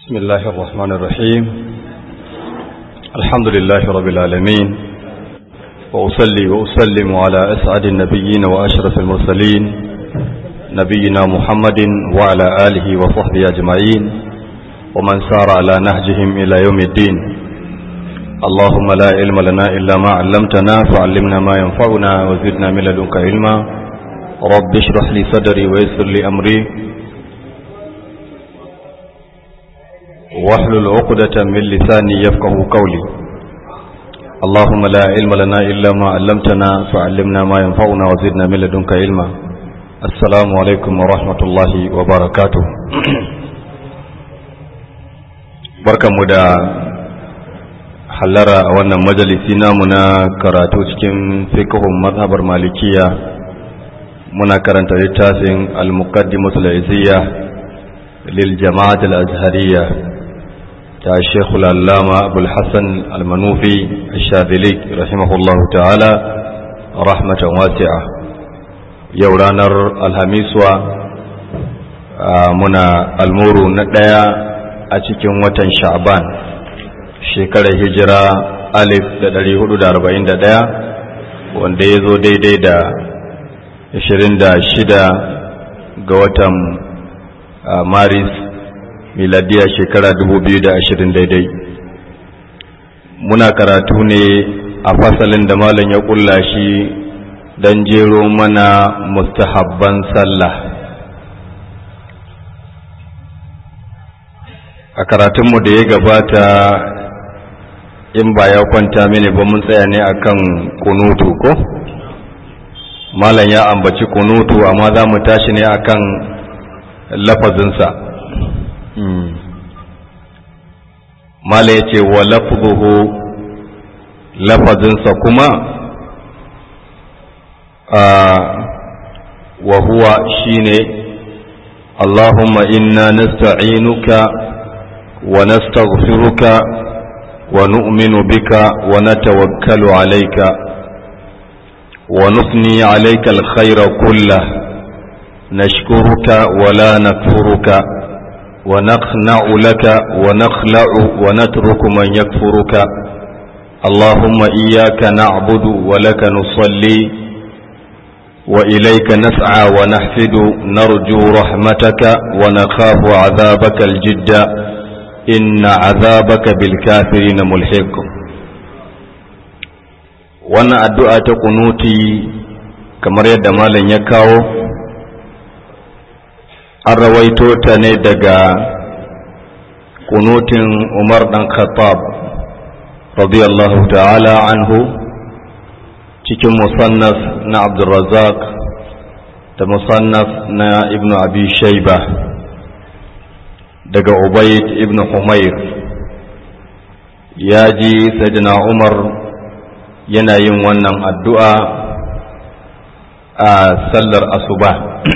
بسم الله الرحمن الرحيم الحمد لله رب العالمين وأصلي وأسلم على أسعد النبيين وأشرف المرسلين نبينا محمد وعلى آله وصحبه أجمعين ومن سار على نهجهم إلى يوم الدين اللهم لا علم لنا إلا ما علمتنا فعلمنا ما ينفعنا وزدنا من لدنك علما رب اشرح لي صدري ويسر لي أمري واحلل عقدة من لساني يفقه قولي اللهم لا علم لنا إلا ما علمتنا فعلمنا ما ينفعنا وزدنا من لدنك علما السلام عليكم ورحمة الله وبركاته بركة مدى hallara a wannan majalisi namu na karatu cikin fiqhun mazhabar malikiya muna karanta littafin al-muqaddimatul izziya lil jama'at al-azhariyya ta Sheikh al-Allama Abdul Hassan al-Manufi al-Shadhili rahimahullahu ta'ala rahmatan wasi'a yau ranar alhamiswa muna almuru na daya a cikin watan Sha'ban shekarar hijira alif da ɗari hudu da arba'in da ɗaya wanda ya zo daidai da ashirin da shida ga watan maris miladiya shekara dubu biyu da ashirin daidai muna karatu ne a fasalin da malam ya ƙulla shi don jero mana mustahabban sallah a karatunmu da ya gabata in ba ya kwanta mini ba mun tsaya ne akan kunutu ko malam ya ambaci kunutu amma za mu tashi ne akan lafazinsa malam ya ce wa lafzuhu lafazinsa kuma wa huwa shine Allahumma inna nasta'inuka wa nastaghfiruka ونؤمن بك ونتوكل عليك ونثني عليك الخير كله نشكرك ولا نكفرك ونخنع لك ونخلع ونترك من يكفرك اللهم إياك نعبد ولك نصلي وإليك نسعى ونحفد نرجو رحمتك ونخاف عذابك الجد inna azabaka bil kafirina mulhiq wannan addu'a ta kunuti kamar yadda malam ya kawo an rawaito ta ne daga kunutin Umar dan Khattab radiyallahu ta'ala anhu cikin musannaf na Abdurrazzaq da musannaf na Ibn Abi Shaybah daga Ubayd ibn Humayr ya ji Sayyidina Umar yana yin wannan addu'a a sallar asuba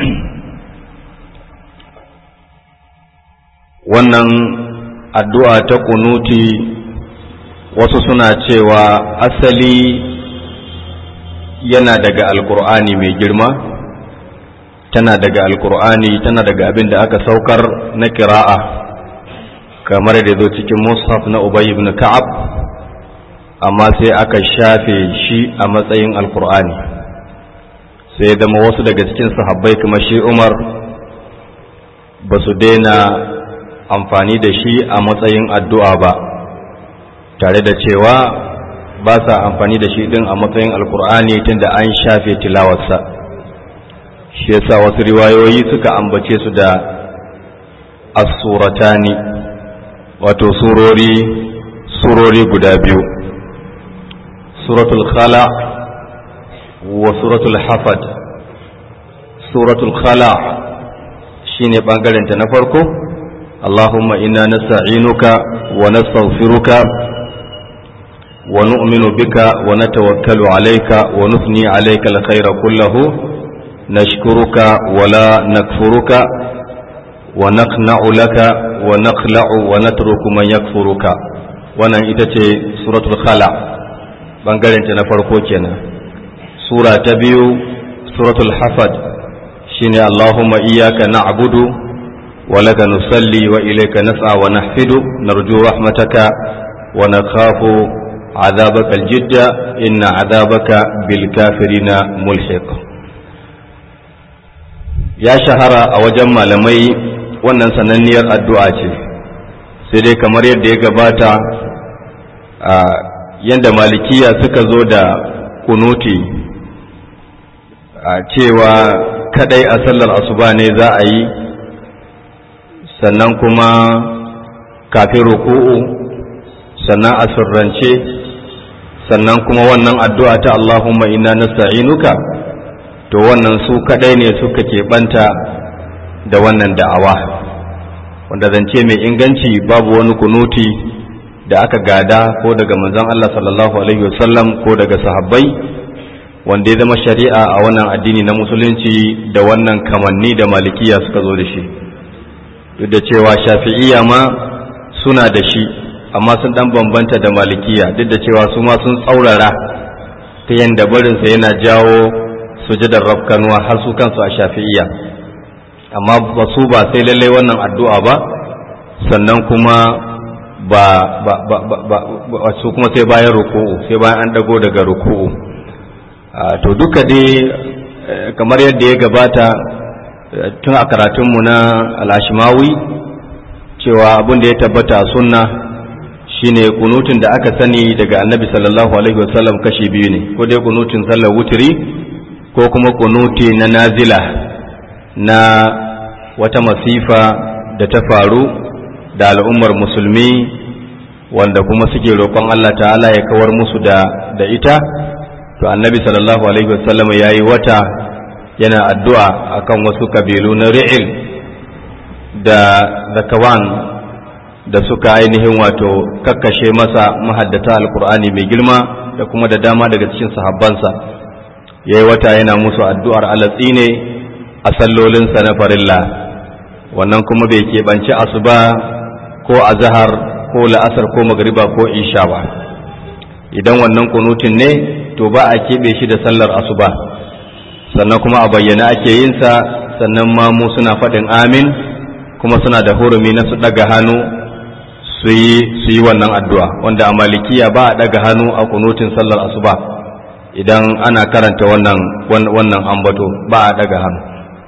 wannan addu'a ta kunuti wasu suna cewa asali yana daga alkur'ani mai girma tana daga alkur'ani tana daga abin da aka saukar na kira'a kamar da zo cikin mushaf na ubay ibn ka'ab amma sai aka shafe shi a matsayin alkur'ani sai zama wasu daga cikin sahabbai kamar shi umar ba su daina amfani da shi a matsayin addu'a ba tare da cewa ba sa amfani da shi din a matsayin alkur'ani tunda an shafe tilawarsa shi yasa wasu riwayoyi suka ambace su da as-suratani wato surori surori guda biyu suratul khala wa suratul hafad suratul khala shine bangaren ta na farko Allahumma inna nasta'inuka wa nastaghfiruka wa nu'minu bika wa natawakkalu alayka wa nuthni alayka al-khayra kullahu نشكرك ولا نكفرك ونقنع لك ونخلع ونترك من يكفرك wannan ita ce suratul khala bangaren ta na farko kenan sura ta biyu suratul hafad shine allahumma iyyaka na'budu ولك نصلي وإليك نسعى ونحفد نرجو رحمتك ونخاف عذابك الجد إن عذابك بالكافرين ملحق ya shahara a wajen malamai wannan sananniyar addu'a ce sai dai kamar yadda ya gabata a yadda malikiya suka zo da kunuti a cewa kadai a sallar asuba ne za a yi sannan kuma kafin ruku'u sannan a sirrance sannan kuma wannan addu'a ta Allahumma inna nasta'inuka to wannan su kadai ne suka keɓanta da wannan da'awa wanda zance mai inganci babu wani kunuti da aka gada ko daga manzon Allah sallallahu alaihi wasallam ko daga sahabbai wanda ya zama shari'a a wannan addini na musulunci da wannan kamanni da malikiya suka zo da shi duk da cewa shafi'iyya ma suna da shi amma sun dan bambanta da malikiya duk da cewa su ma sun tsaurara ta yanda barinsa yana jawo sujadar rafkanuwa har su kansu a shafi'iyya amma ba su ba sai lallai wannan addu'a ba sannan kuma ba ba ba ba su kuma sai bayan ruku'u sai bayan an dago daga ruku'u to duka dai kamar yadda ya gabata tun a karatunmu na al'ashimawi cewa abin da ya tabbata a sunna shine kunutun da aka sani daga annabi sallallahu alaihi wasallam kashi biyu ne ko dai kunutun sallar wutiri ko kuma kunuti na nazila na wata masifa da ta faru da al'ummar musulmi wanda kuma suke roƙon Allah ta'ala ya kawar musu da, da ita to annabi sallallahu alaihi wasallam ya yi wata yana addu'a akan wasu kabilu na ri'il da zakawan da suka ainihin wato kakkashe masa mahaddata alkur'ani mai girma da kuma da dama daga cikin sahabbansa ya yi wata yana musu addu'ar alatsi ne a sallolinsa na farilla wannan kuma bai keɓanci asuba ko azahar ko la'asar ko magariba ko isha ba idan wannan kunutin ne to ba a keɓe shi da sallar asuba sannan kuma a bayyana ake yinsa sannan mamu suna faɗin amin kuma suna da hurumi na su ɗaga hannu su yi wannan addu'a wanda a malikiya ba a ɗaga hannu a kunutin sallar asuba idan ana karanta wannan wannan ambato ba a ɗaga hannu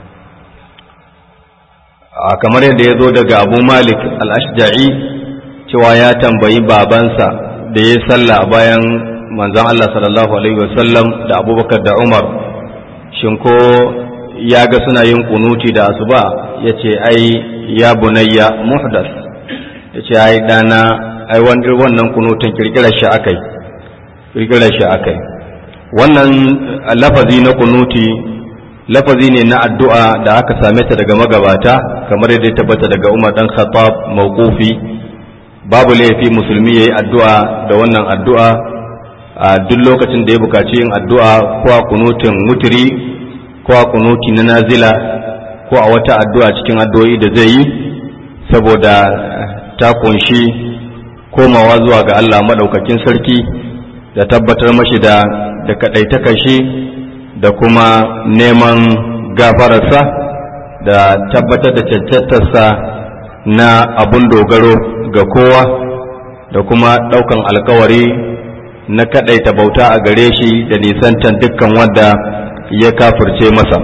kamar yadda ya zo daga abu malik al-ashja'i cewa ya tambayi babansa da ya salla bayan manzon Allah sallallahu alaihi wasallam da abubakar da umar shin ko ya ga suna yin kunuti da asuba ya ce ai ya bunayya muhdas ya ce ai dana ai wannan kunutin kirkirar shi akai kirkirar shi akai wannan lafazi na kunuti lafazi ne na addu'a da aka same ta daga magabata kamar yadda ya tabbata daga Umar dan Khattab mawqufi babu laifi musulmi yayi addu'a da wannan addu'a a duk lokacin da ya bukaci yin addu'a ko a kunutin mutiri ko a kunuti na nazila ko a wata addu'a cikin addu'o'i da zai yi saboda ta kunshi komawa zuwa ga Allah madaukakin sarki da tabbatar mashi da da kaɗaitakan shi da kuma neman gafararsa da tabbatar da cancantarsa na abun dogaro ga kowa da kuma ɗaukan alkawari na kaɗaita bauta a gare shi da nisantan dukkan wanda ya kafirce masa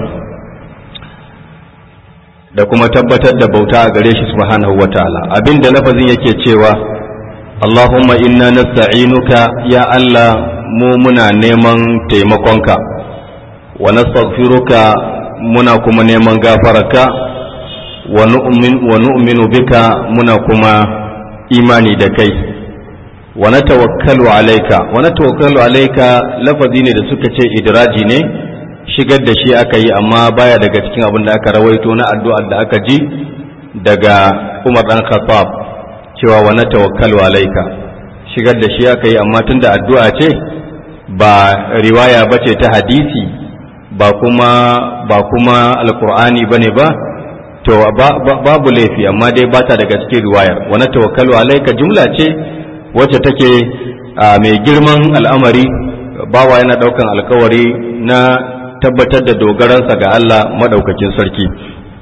da kuma tabbatar da bauta a gare shi subhanahu wa ta'ala abinda lafazin yake cewa Allahumma inna nasta'inuka ya Allah mu muna neman taimakonka wa nastaghfiruka muna kuma neman gafararka wa nu'minu bika muna kuma imani da kai wa natawakkalu alayka wa natawakkalu alayka lafazi ne da suka ce idraji ne shigar da shi aka yi amma baya daga cikin abin da aka rawaito na addu'ar da aka ji daga Umar dan Khattab cewa wa natawakkalu alayka shigar da shi aka yi amma tunda addu'a ce ba riwaya bace ta hadisi ba kuma ba kuma alqur'ani bane ba to babu laifi amma dai bata daga cikin riwayar wa natawakkalu alayka jumla ce wacce take mai girman al'amari bawa yana daukan alkawari na tabbatar da dogaransa ga Allah madaukakin sarki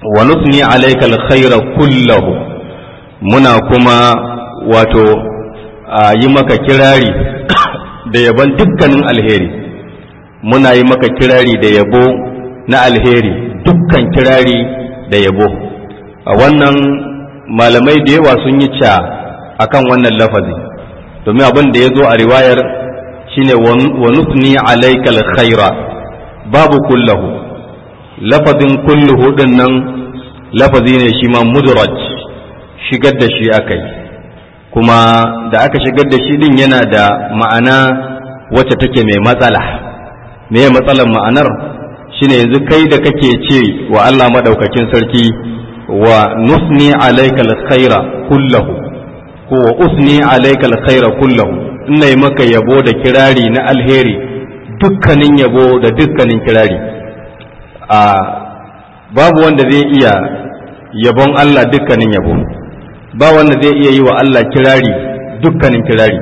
wa nusni alayka alkhaira kullahu muna kuma wato yi maka kirari da yabon dukkanin alheri muna yi maka kirari da yabo na alheri dukkan kirari da yabo a wannan malamai da yawa sun yi ca akan wannan lafazi domin abin da ya zo a riwayar shine wa nusni alayka alkhaira babu kullahu lafazin kulluhu din nan lafazi ne shi ma mudraj shigar da shi akai kuma da aka shigar da shi din yana da ma'ana wacce take mai matsala me matsalar ma'anar shine yanzu kai da kake ce wa Allah madaukakin sarki wa nusni alayka alkhaira kullahu ko wa usni alayka alkhaira kullahu ina yi maka yabo da kirari na alheri dukkanin yabo da dukkanin kirari a babu wanda zai iya yabon Allah dukkanin yabo ba wanda zai iya yi wa Allah kirari dukkanin kirari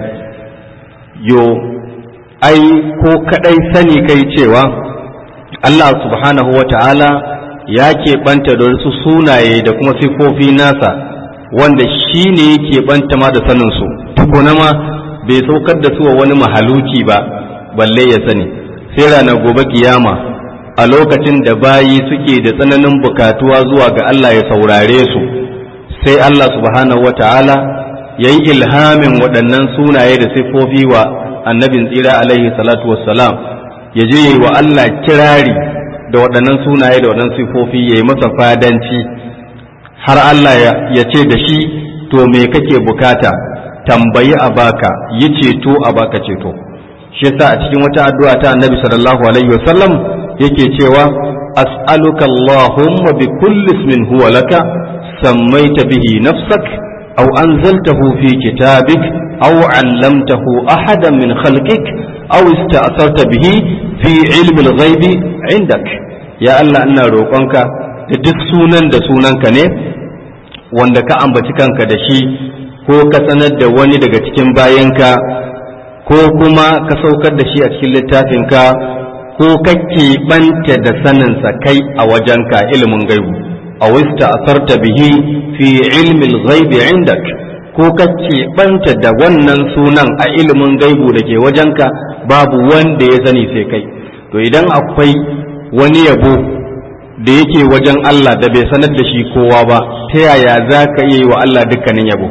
yo ai ko kadai sani kai cewa Allah subhanahu wa ta'ala ya keɓanta da wasu sunaye da kuma sifofi nasa wanda shi ne ya keɓanta ma da saninsu tukuna ma bai saukar da su wa wani mahaluki ba balle ya sani sai ranar gobe kiyama a lokacin da bayi suke da tsananin bukatuwa zuwa ga Allah ya saurare su sai Allah subhanahu wata'ala ya yi ilhamin waɗannan sunaye da siffofi wa annabin tsira alaihi salatu wassalam ya je yi wa Allah kirari da waɗannan sunaye da waɗannan siffofi ya yi masa fadanci har Allah ya ce da shi to me kake bukata tambayi a baka yi ceto a baka ceto shi yasa a cikin wata addu'a ta annabi sallallahu alaihi wasallam yake cewa as'aluka allahumma bi kulli ismin huwa laka sammaita bihi nafsak aw anzaltahu fi kitabik aw 'allamtahu ahadan min khalqik aw ista'sarta bihi fi ilmi al-ghaibi 'indak ya Allah ina roƙonka da duk sunan da sunanka ne wanda ka ambaci kanka da shi ko ka sanar da wani daga cikin bayanka ko kuma ka saukar da shi a cikin littafinka ko ka keɓanta da saninsa kai a wajenka ilimin gaibu a wista asarta bihi fi ilmin ghaibi indak ko ka keɓanta da wannan sunan a ilimin gaibu da ke wajenka babu wanda ya sani sai kai to idan akwai wani yabo da yake wajen Allah da bai sanar da shi kowa ba ta yaya za ka iya yi wa Allah dukkanin yabo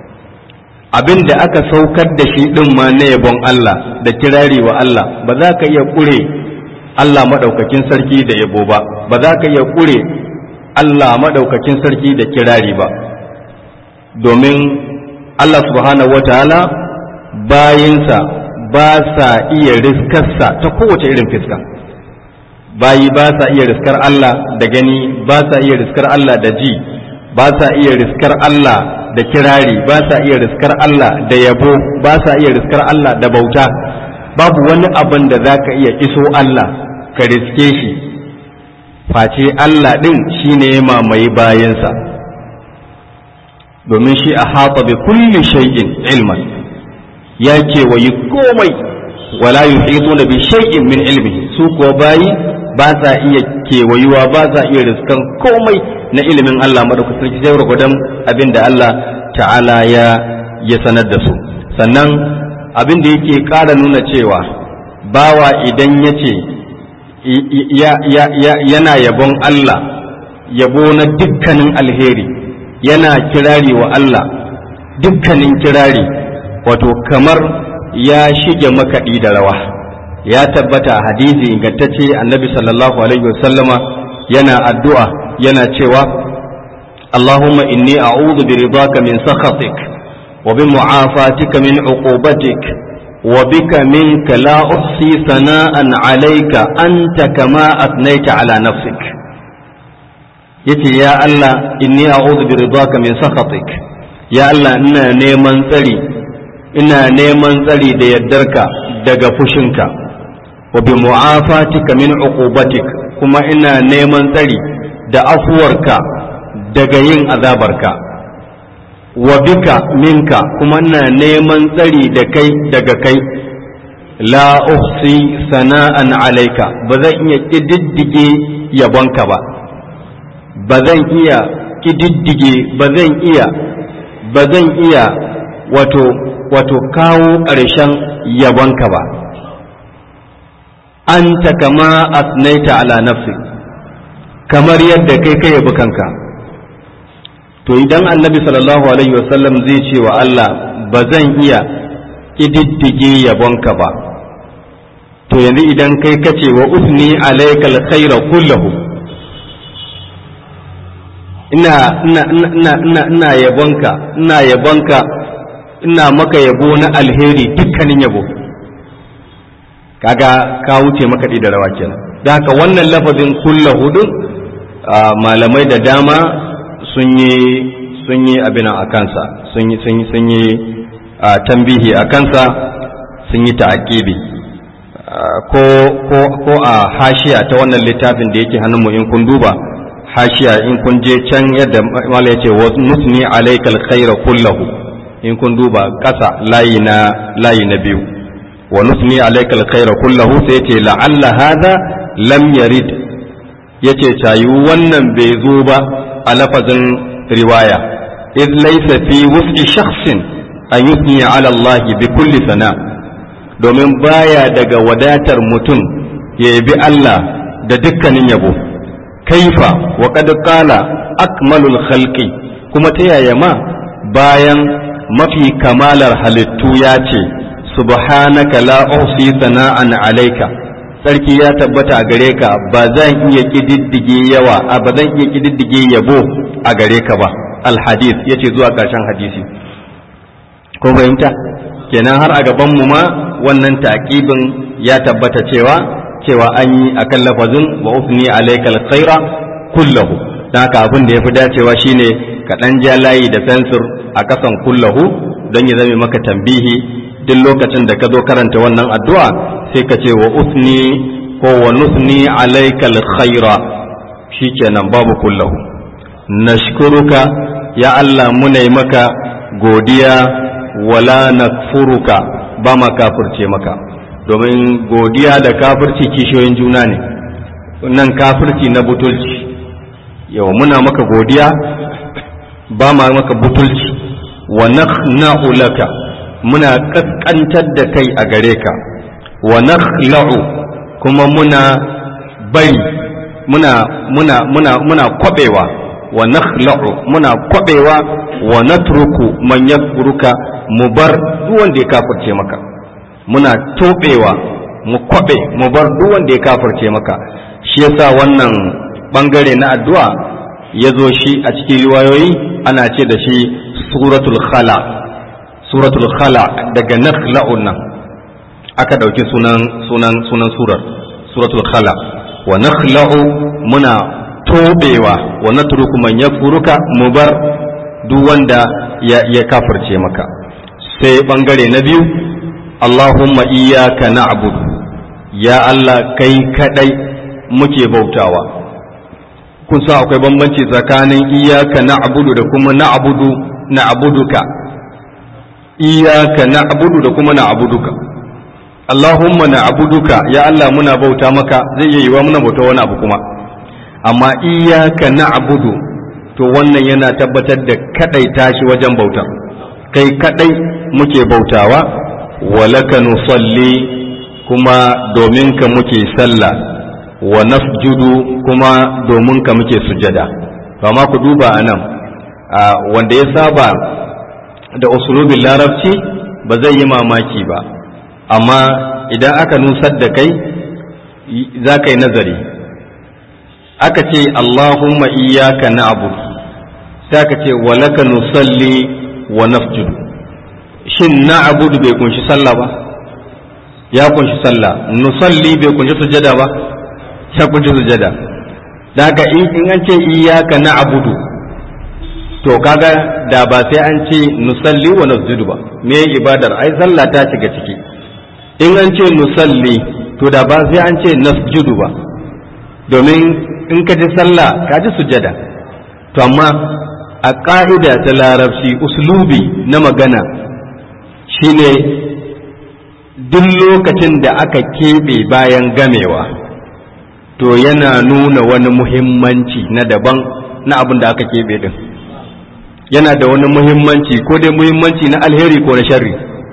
abin da aka saukar da shi ɗin ma na yabon Allah da kirari wa Allah ba za ka iya ƙure Allah maɗaukakin sarki da yabo ba ba za ka iya ƙure Allah maɗaukakin sarki da kirari ba domin Allah subhanahu wa ta'ala bayinsa ba sa iya riskarsa ta kowace irin fiska bayi ba sa iya riskar Allah da gani ba sa iya riskar Allah da ji ba sa iya riskar Allah da kirari ba sa iya riskar Allah da yabo ba sa iya riskar Allah da bauta babu wani abin da za ka iya iso Allah ka riske shi face Allah ɗin shi ne ya mamaye bayansa domin shi a haɓa bi kulli shay'in ilman ya kewayi komai wala yuhituna bi shay'in min ilmihi su kuwa bayi ba sa iya kewayuwa ba sa iya riskan komai na ilimin Allah madaukakin sarki sai gwargwadon abin da Allah ta'ala ya ya sanar da su sannan abin da yake ƙara nuna cewa bawa idan ya ce yana yabon Allah yabo na dukkanin alheri yana kirari wa Allah dukkanin kirari wato kamar ya shige makaɗi da rawa ya tabbata a hadisi ingantacce annabi sallallahu alaihi wasallama yana addu'a yana cewa Allahumma inni a'udhu bi ridaka min sakhatik wa bi mu'afatika min uqubatik wa bika minka la uhsi sana'an alayka anta kama athnayta ala nafsik yace ya Allah inni a'udhu bi ridaka min sakhatik ya Allah ina neman tsari ina neman tsari da yardarka daga fushinka wa bi mu'afatika min uqubatik kuma ina neman tsari da afuwarka daga yin azabarka wa bika minka kuma ina neman tsari da kai daga kai la uhsi sana'an alaika ba zan iya ƙididdige yabonka ba ba zan iya ƙididdige ba zan iya ba zan iya wato wato kawo ƙarshen yabonka ba anta kama asnaita ala nafsi kamar yadda kai ka yabi kanka to idan annabi sallallahu alaihi wasallam zai ce wa Allah ba zan iya ƙididdige yabonka ba to yanzu idan kai ka ce wa usni alaikal khaira kullahu ina ina ina ina ina yabonka ina yabonka ina maka yabo na alheri dukkanin yabo kaga ka wuce maka da rawa kenan da haka wannan lafazin kullahu din malamai da dama sun yi sun yi abin a kansa sun yi sun yi sun yi tambihi a kansa sun yi ta'aqibi ko ko ko a hashiya ta wannan littafin da yake hannunmu in kun duba hashiya in kun je can yadda mala yace wa nusni alaykal khaira kullahu in kun duba kasa layi na layi na biyu wa nusni alaykal khaira kullahu sai yace la'alla hadha lam yarid yace tayu wannan bai zo ba a lafazin riwaya إذ ليس في وسع شخص أن يثني على الله بكل ثناء domin baya daga wadatar mutum ya yabi Allah da dukkanin yabo kaifa wa qad qala akmalul khalqi kuma ta yaya ma bayan mafi kamalar halittu ya ce subhanaka la uhsi sana'an alayka sarki ya tabbata a gare ka ba zan iya kididdige yawa a ba zan iya kididdige yabo a gare ka ba alhadith yace zuwa ƙarshen hadisi ko fahimta kenan har a gaban mu ma wannan taƙibin ya tabbata cewa cewa an yi akan lafazin wa usni alaikal khaira kullahu dan haka abin da yafi dacewa shine ka dan ja layi da fensir a kasan kullahu don ya zame maka tambihi duk lokacin da ka zo karanta wannan addu'a sai ka ce wa usni ko wa nusni alaikal khaira shikenan babu kullahu nashkuruka ya Allah muna yi maka godiya wala nakfuruka ba ma kafirce maka domin godiya da kafirci kishiyoyin juna ne nan kafirci na butulci yau muna maka godiya ba ma maka butulci wa nakhna'u laka muna kaskantar da kai a gare ka wa nakhla'u kuma muna bari muna muna muna muna kwabewa wa nakhla'u muna kwabewa wa natruku man yakfuruka mu bar duk wanda ya kafirce maka muna tobewa mu kwabe mu bar duk wanda ya kafirce maka shi yasa wannan bangare na addu'a ya zo shi a cikin riwayoyi ana ce da shi suratul khala suratul khala daga nakhla'un nan aka dauki sunan sunan sunan surar suratul khala wa nakhla'u muna tobewa wa natruku man yakfuruka mu bar duk wanda ya, ya kafirce maka sai bangare na biyu Allahumma iyyaka na'budu ya Allah kai kadai muke bautawa kun sa akwai bambanci tsakanin iyyaka na'budu da kuma na'budu na'buduka iyyaka na'budu da kuma na'buduka Allahumma na'buduka ya Allah muna bauta maka zai iya yiwa muna bauta wani abu kuma amma iyyaka na'budu to wannan yana tabbatar da kadai tashi wajen bauta kai kadai muke bautawa walaka nusalli kuma domin ka muke sallah wa nasjudu kuma domin ka muke sujada amma ku duba anan wanda ya saba da usulubin larabci ba zai yi mamaki ba amma idan aka nusar da kai za ka yi nazari aka ce Allahumma iyyaka na'budu sai aka ce walaka nusalli wa nasjudu shin na'budu bai kunshi sallah ba ya kunshi sallah nusalli bai kunshi sujada ba ya kunshi sujada daga in an ce iyyaka na'budu to kaga da ba sai an ce nusalli wa nasjudu ba me ibadar ai sallah ta shiga ciki in an ce nusalli to da ba sai an ce nasjudu ba domin in ka ji sallah ka ji sujada to amma a ƙa'ida ta larabci uslubi na magana shine duk lokacin da aka keɓe bayan gamewa to yana nuna wani muhimmanci na daban na abin da aka keɓe din yana da wani muhimmanci ko dai muhimmanci na alheri ko na sharri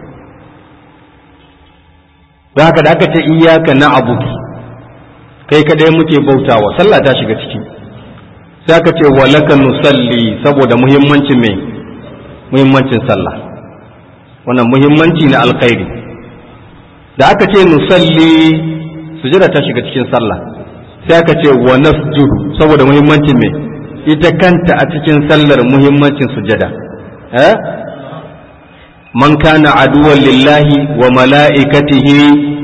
da haka da aka ce iyaka na abudu kai kadai muke bautawa sallah ta shiga ciki sai aka ce walaka nusalli saboda muhimmancin mai muhimmancin sallah wannan muhimmanci na alkhairi da aka ce nusalli sujada ta shiga cikin sallah sai aka ce wa nasjudu saboda muhimmancin mai ita kanta a cikin sallar muhimmancin sujada eh man kana aduwan lillahi wa mala'ikatihi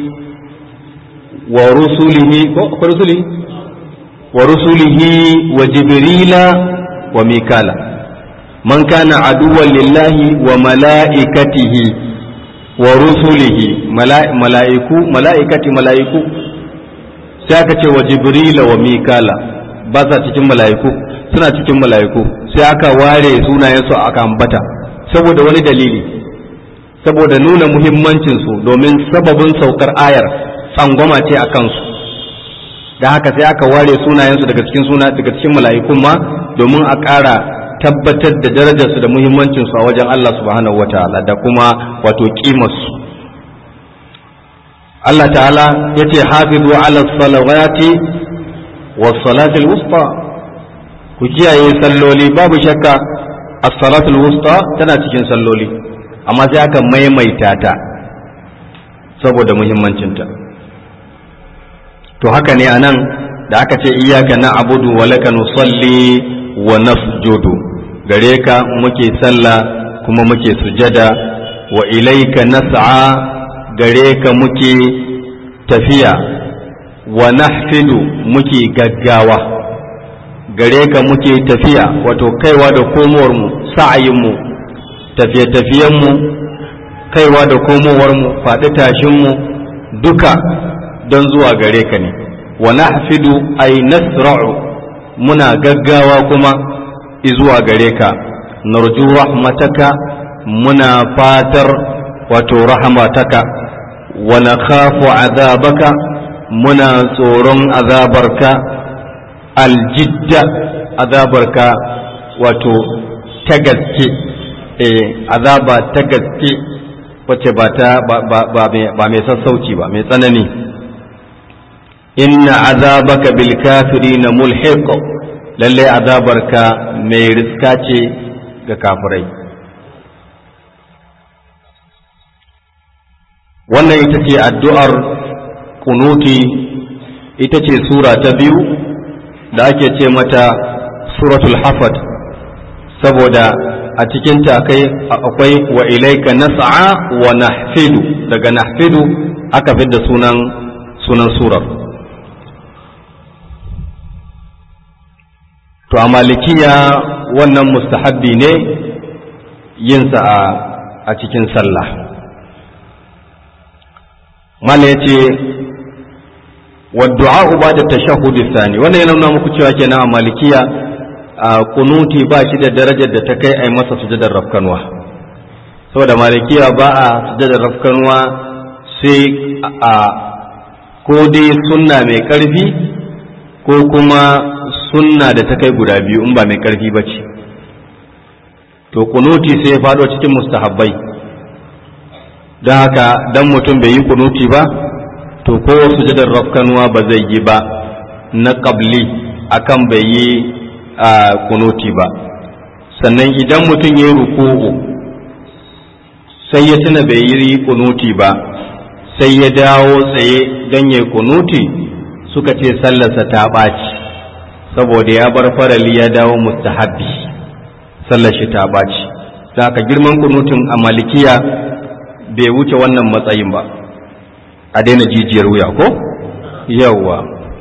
wa rusulihi ko rusulihi wa rusulihi wa jibrila wa mikala man kana aduwan lillahi wa mala'ikatihi wa rusulihi mala'iku mala'ikati mala'iku sai aka ce wa jibrila wa mikala ba sa cikin mala'iku suna cikin mala'iku sai aka ware sunayensu aka ambata saboda wani dalili saboda nuna muhimmancinsu domin sababin saukar ayar tsangwama ce a kansu da haka sai aka ware sunayensu daga cikin suna daga cikin mala'ikun ma domin a ƙara tabbatar da darajarsu da muhimmancinsu a wajen Allah subhanahu wa ta'ala da kuma wato ƙimarsu Allah ta'ala ya ce hafizu ala salawati wa salatul wusta ku kiyaye salloli babu shakka as-salatul wusta tana cikin salloli amma sai aka maimaita ta saboda muhimmancinta to haka ne anan da aka ce iyaka na abudu wa laka nusalli wa nasjudu gare ka muke sallah kuma muke sujada wa ilaika nas'a gare ka muke tafiya wa nahfidu muke gaggawa gare ka muke tafiya wato kaiwa da komowarmu sa'ayinmu tafiye-tafiyenmu kaiwa da komowarmu faɗi tashinmu duka don zuwa gare ka ne wa nahfidu ay nasra'u muna gaggawa kuma izuwa gare ka narju rahmataka muna fatar wato rahmataka wa nakhafu azabaka muna tsoron azabarka aljidda azabarka wato ta gaske eh azaba ta gaske wacce ba ta ba mai sassauci ba mai tsanani inna azabaka bil kafirina mulhiq lalle azabarka mai riska ce ga kafirai wannan ita ce addu'ar kunuti ita ce sura ta biyu da ake ce mata suratul hafat saboda a cikinta akwai wa ilaika nas'a wa nahfidu daga nahfidu aka fidda sunan sunan surar to a malikiya wannan mustahabbi ne yinsa a, a cikin sallah mala ya ce wadda'a ba da tashahudi sani wannan yana nuna muku cewa kenan a malikiya a kunuti ba shi da darajar da ta kai a yi masa sujadar rafkanwa saboda malikiya ba a sujadar rafkanwa sai a ko dai sunna mai karfi ko kuma sunna da ta kai guda biyu in ba mai karfi ba ce to kunuti sai ya faɗo cikin mustahabbai don haka dan mutum bai yi kunuti ba to ko sujadar rafkanuwa ba zai yi ba na ƙabli akan bai yi a kunuti ba sannan idan mutum ya yi ruku'u sai ya tuna bai yi kunuti ba sai ya dawo tsaye don ya kunuti suka ce sallarsa ta ɓaci saboda ya bar farali ya dawo mustahabbi sallar shi ta ɓaci da haka girman kunutin a malikiya bai wuce wannan matsayin ba a daina jijiyar wuya ko yawwa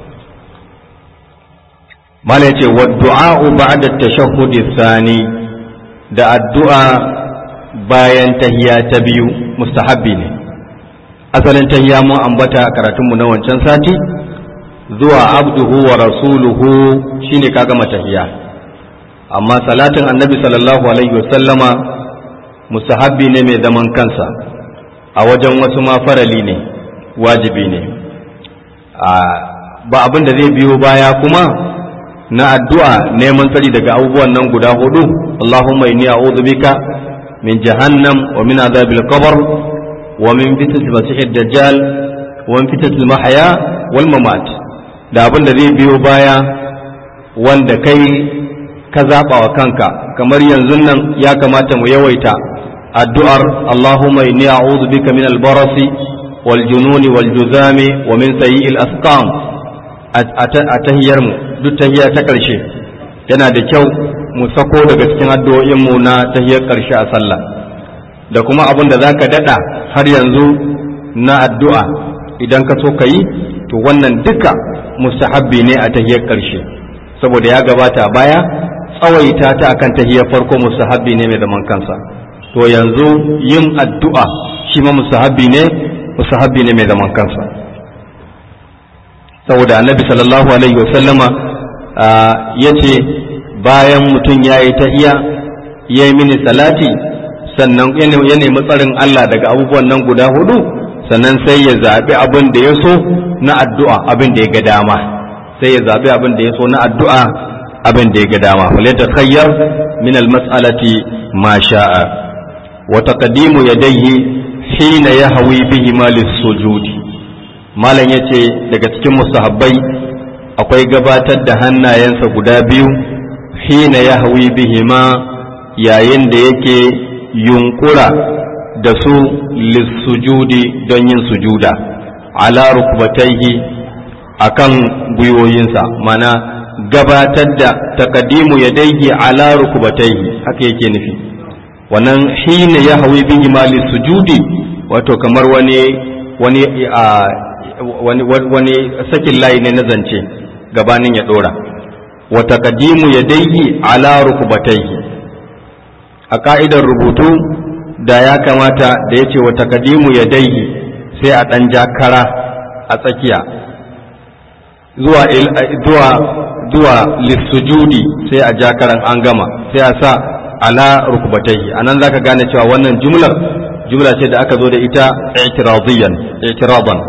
mala yace wa du'a'u ba'da tashahhudi thani da addu'a bayan tahiya ta biyu mustahabbi ne asalin tahiya mun ambata a karatunmu na wancan sati zuwa abduhu wa rasuluhu shine ka gama tahiya amma salatin annabi sallallahu alaihi wasallama mustahabbi ne mai zaman kansa a wajen wasu ma farali ne wajibi ne ba abin da zai biyo baya kuma na addu'a neman tsari daga abubuwan nan guda hudu Allahumma inni a'udhu bika min jahannam wa min adhabil qabr wa min fitnatil masiihid dajjal wa min fitnatil mahya wal mamat da abin da zai biyo baya wanda kai ka zaɓa wa kanka kamar yanzu nan ya kamata mu yawaita addu'ar Allahumma inni a'udhu bika min al-barasi wal jununi wal juzami wa min sayyi'il asqam a tahiyar mu duk tahiya ta ƙarshe yana da kyau mu sako daga cikin addu'o'in mu na tahiyar ƙarshe a sallah da kuma abin da zaka dada har yanzu na addu'a idan ka so ka yi to wannan duka mustahabbi ne a tahiyar ƙarshe saboda ya gabata a baya tsawaita ta akan tahiyar farko mustahabbi ne mai zaman kansa to yanzu yin addu'a shi ma mustahabbi ne mustahabbi ne mai zaman kansa saboda annabi sallallahu alaihi wasallama ya ce bayan mutum ya yi tahiya ya yi mini salati sannan ya nemi tsarin Allah daga abubuwan nan guda hudu sannan sai ya zaɓi abin da ya so na addu'a abin da ya ga dama sai ya zaɓi abin da ya so na addu'a abin da ya ga dama fale ta khayyar min almas'alati ma sha'a wa taqdimu yadayhi hina yahwi bihi ma sujudi malam yace daga cikin mustahabbai akwai gabatar da hannayensa guda biyu hina yahwi bihi ma yayin da yake yunkura da su lissujudi don yin sujuda ala rukbataihi akan gwiwoyinsa mana gabatar da takadimu ya daigi ala rukbataihi haka yake nufi wannan hina ya hawi bihi ma lissujudi wato kamar wani wani a wani wani sakin layi ne na zance gabanin ya dora wa takadimu ya daigi ala rukbataihi a ka'idar rubutu da ya kamata da ya ce wa takadimu ya daihi sai a ɗan jakara a tsakiya zuwa zuwa zuwa lissujudi sai a jakaran an gama sai a sa ala rukbatayhi anan zaka gane cewa wannan jumlar jumla ce da aka zo da ita i'tiradiyan i'tiradan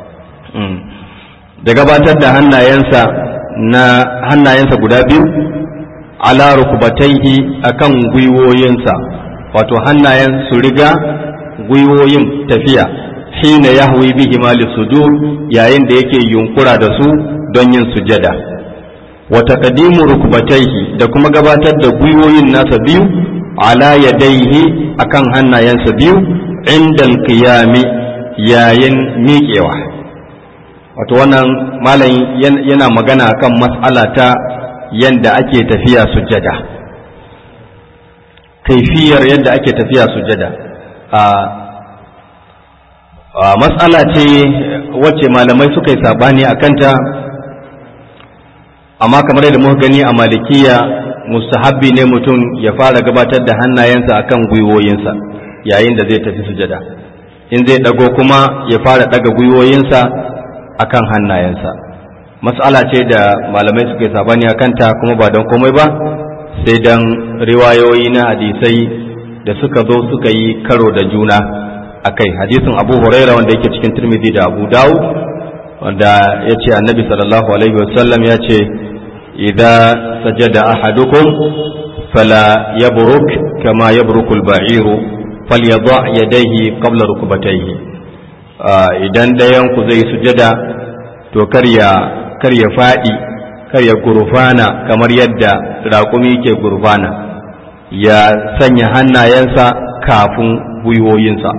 da gabatar da hannayensa na hannayensa guda biyu ala rukbatayhi akan gwiwoyinsa wato hannayen su riga gwiwoyin tafiya hina yahwi bihi ma sujud yayin da yake yunkura da su don yin sujada wa taqdimu rukbatayhi da kuma gabatar da gwiwoyin nasa biyu ala yadayhi akan hannayensa biyu inda qiyami yayin miƙewa wato wannan malam yana magana kan mas'ala ta yanda ake tafiya sujada kaifiyar yadda ake tafiya sujada a matsala ce wacce malamai suka yi sabani a kanta amma kamar yadda muka gani a malikiya mustahabbi ne mutum ya fara gabatar da hannayensa akan gwiwoyinsa yayin da zai tafi sujada in zai dago kuma ya fara daga gwiwoyinsa akan hannayensa matsala ce da malamai suka yi sabani a kanta kuma ba don komai ba sai dan riwayoyi na hadisai da suka zo suka yi karo da juna a kai hadisin abu huraira wanda yake cikin turmidi da abu dawud wanda ya ce annabi sallallahu alaihi wasallam ya ce idan sajada ahadukum fala yabruk kama yabruku al-ba'iru falyadha yadayhi qabla rukbatayhi idan dayan ku zai sujada to kar ya kar ya fadi kar ya gurfana kamar yadda raƙumi ke gurfana ya sanya hannayensa kafin gwiwoyinsa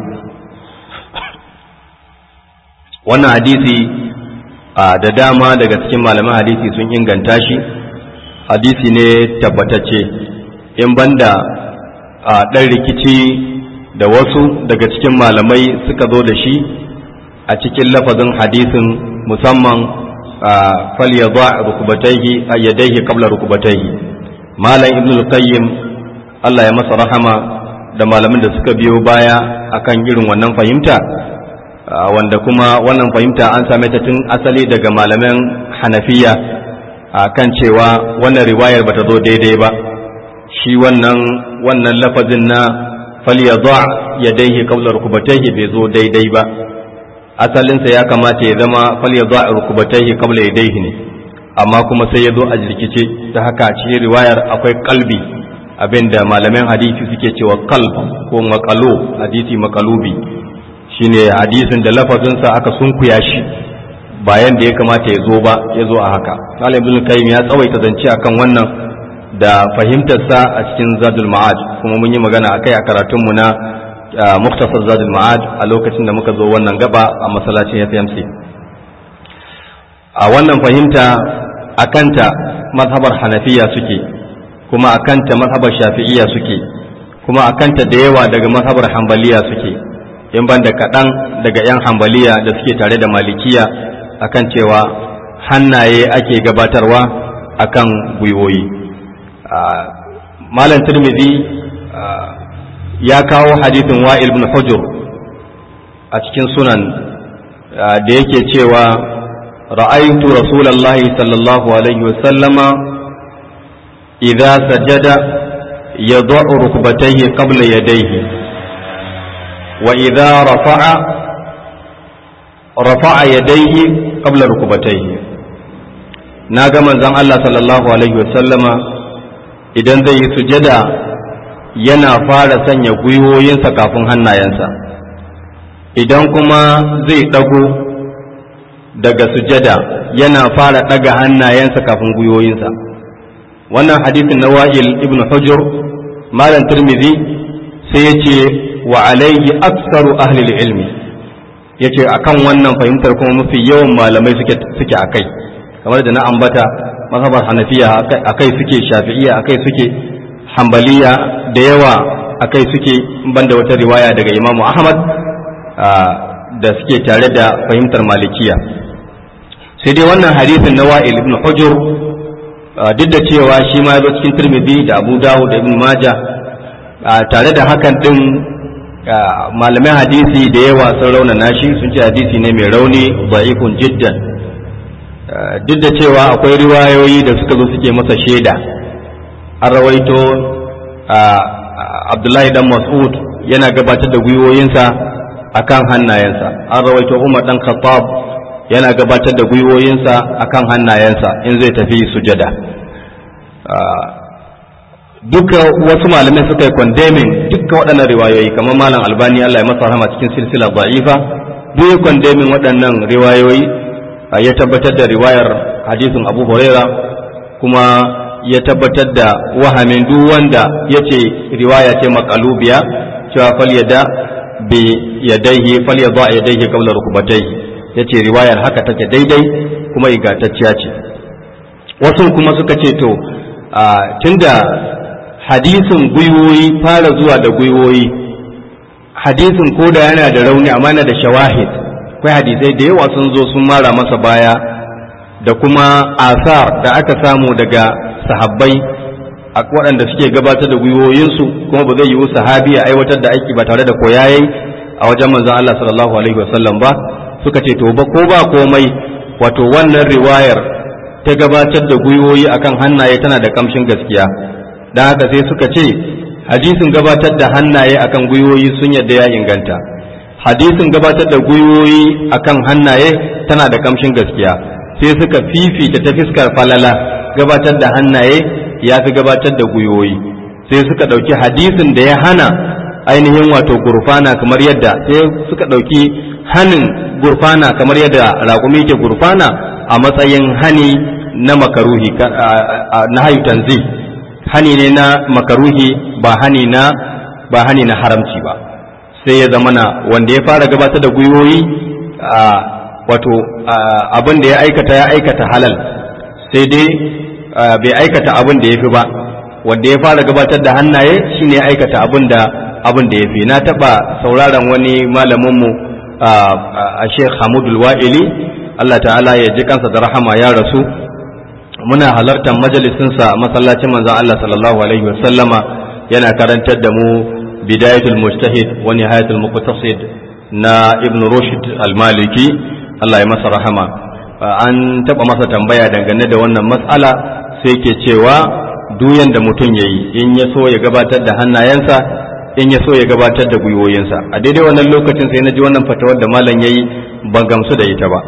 wannan hadisi da dama daga cikin malaman hadisi sun inganta shi hadisi ne tabbatacce in banda ɗan rikici da wasu daga cikin malamai suka zo da shi a cikin lafazin hadisin musamman falyadha rukubatayhi yadayhi qabla rukubatayhi malam ibn al-qayyim Allah ya masa rahama da malamin da suka biyo baya akan irin wannan fahimta wanda kuma wannan fahimta an same ta tun asali daga malaman hanafiya kan cewa wannan riwayar bata zo daidai ba shi wannan wannan lafazin na falyadha yadayhi qabla rukubatayhi bai zo daidai ba asalinsa ya kamata ya zama falyadha rukubatayhi qabla yadayhi ne amma kuma sai ya zo a jirkice ta haka cikin riwayar akwai kalbi abinda malaman hadisi suke cewa kalb ko makalo hadisi makalubi shine hadisin da lafazinsa aka sunkuya shi bayan da ya kamata ya zo ba ya zo a haka malam ibn kayyim ya tsawaita zance akan wannan da fahimtarsa a cikin zadul ma'ad kuma mun yi magana akai a karatunmu na muktasar zadul ma'ad a lokacin da muka zo wannan gaba a masallacin FMC a wannan fahimta akanta mazhabar hanafiya suke kuma akanta mazhabar shafi'iyya suke kuma akanta da yawa daga mazhabar hambaliya suke in ban da kaɗan daga 'yan hambaliya da suke tare da malikiya akan cewa hannaye ake gabatarwa akan gwiwoyi malam turmizi ya kawo hadithin wa'il ibn hujur a cikin sunan da yake cewa ra'aytu rasulallahi sallallahu alaihi wasallama idza sajada yad'u rukbatayhi qabla yadayhi wa idza rafa'a rafa'a yadayhi qabla rukbatayhi na ga manzon Allah sallallahu alaihi wasallama idan zai yi sujada yana fara sanya gwiwoyinsa kafin hannayensa idan kuma zai ɗago daga sujada yana fara ɗaga hannayensa kafin gwiwoyinsa wannan hadisin na wa'il ibn hujur malam turmizi sai ya ce wa alaihi aksaru ahlil ilmi ya ce a kan wannan fahimtar kuma mafi yawan malamai suke a kai kamar da na ambata mazhabar hanafiya akai suke shafi'iya akai suke hambaliya da yawa akai suke banda wata riwaya daga imamu ahmad da suke tare da fahimtar malikiya sai dai wannan hadisin na wa'il ibn hujur duk da cewa shi ma ya zo cikin tirmidhi da abu dawud da ibn majah tare da hakan din malamai hadisi da yawa sun raunana shi sun ce hadisi ne mai rauni da'ifun jiddan duk da cewa akwai riwayoyi da suka zo suke masa shaida an rawaito abdullahi dan mas'ud yana gabatar da gwiwoyinsa akan hannayensa an rawaito umar dan khattab yana gabatar da gwiwoyinsa akan hannayensa in zai tafi sujada duka wasu malamai suka yi condemning duka waɗannan riwayoyi kamar malam albani Allah ya masa rahama cikin silsila da'ifa duk ya condemning waɗannan riwayoyi ya tabbatar da riwayar hadisin Abu Huraira kuma ya tabbatar da wahamin duk wanda ya ce riwaya ce makalubiya cewa fal yada bi yadaihi fal yada yadaihi qabla rukbatayhi yace riwayar haka take daidai kuma ingantacciya ce wasu kuma suka ce to tunda hadisin gwiwoyi fara zuwa da gwiwoyi hadisin koda yana da rauni amma yana da shawahid akwai hadisai da yawa sun zo sun mara masa baya da kuma asar da aka samu daga sahabbai a waɗanda suke gabatar da gwiwoyinsu kuma ba zai yiwu sahabi ya aiwatar da aiki ba tare da koyayi a wajen manzon Allah sallallahu alaihi wasallam ba suka ce to ba ko ba komai wato wannan riwayar ta gabatar da gwiwoyi akan hannaye tana da kamshin gaskiya dan haka sai suka ce hadisin gabatar da hannaye akan gwiwoyi sun yadda ya inganta hadisin gabatar da gwiwoyi akan hannaye tana da kamshin gaskiya sai suka fifita ta fiskar falala gabatar da hannaye ya fi gabatar da gwiwoyi sai suka ɗauki hadisin da ya hana ainihin wato gurfana kamar yadda sai suka ɗauki hanin gurfana kamar yadda raƙumi ke gurfana a matsayin hani na makaruhi na hayu tanzi hani ne na makaruhi ba hani na ba hani na haramci ba sai ya zamana wanda ya fara gabatar da gwiwoyi wato abin da ya aikata ya aikata halal sai dai bai aikata abin da ya fi ba wanda ya fara gabatar da hannaye shine ya aikata abin da abin da ya fi na taba sauraron wani malaminmu a sheikh hamudul wa'ili Allah ta'ala ya ji kansa da rahama ya rasu muna halartar majalisinsa masallacin manzon Allah sallallahu alaihi wasallama yana karantar da mu bidayatul mujtahid wa nihayatul muqtasid na ibn rushd al-maliki Allah ya masa rahama an taba masa tambaya dangane da wannan matsala sai ke cewa duyan da mutum yayi in ya so ya gabatar da hannayensa in ya so ya gabatar da gwiwoyinsa a daidai wannan lokacin sai na ji wannan fatawar da malam yayi ban gamsu da ita ba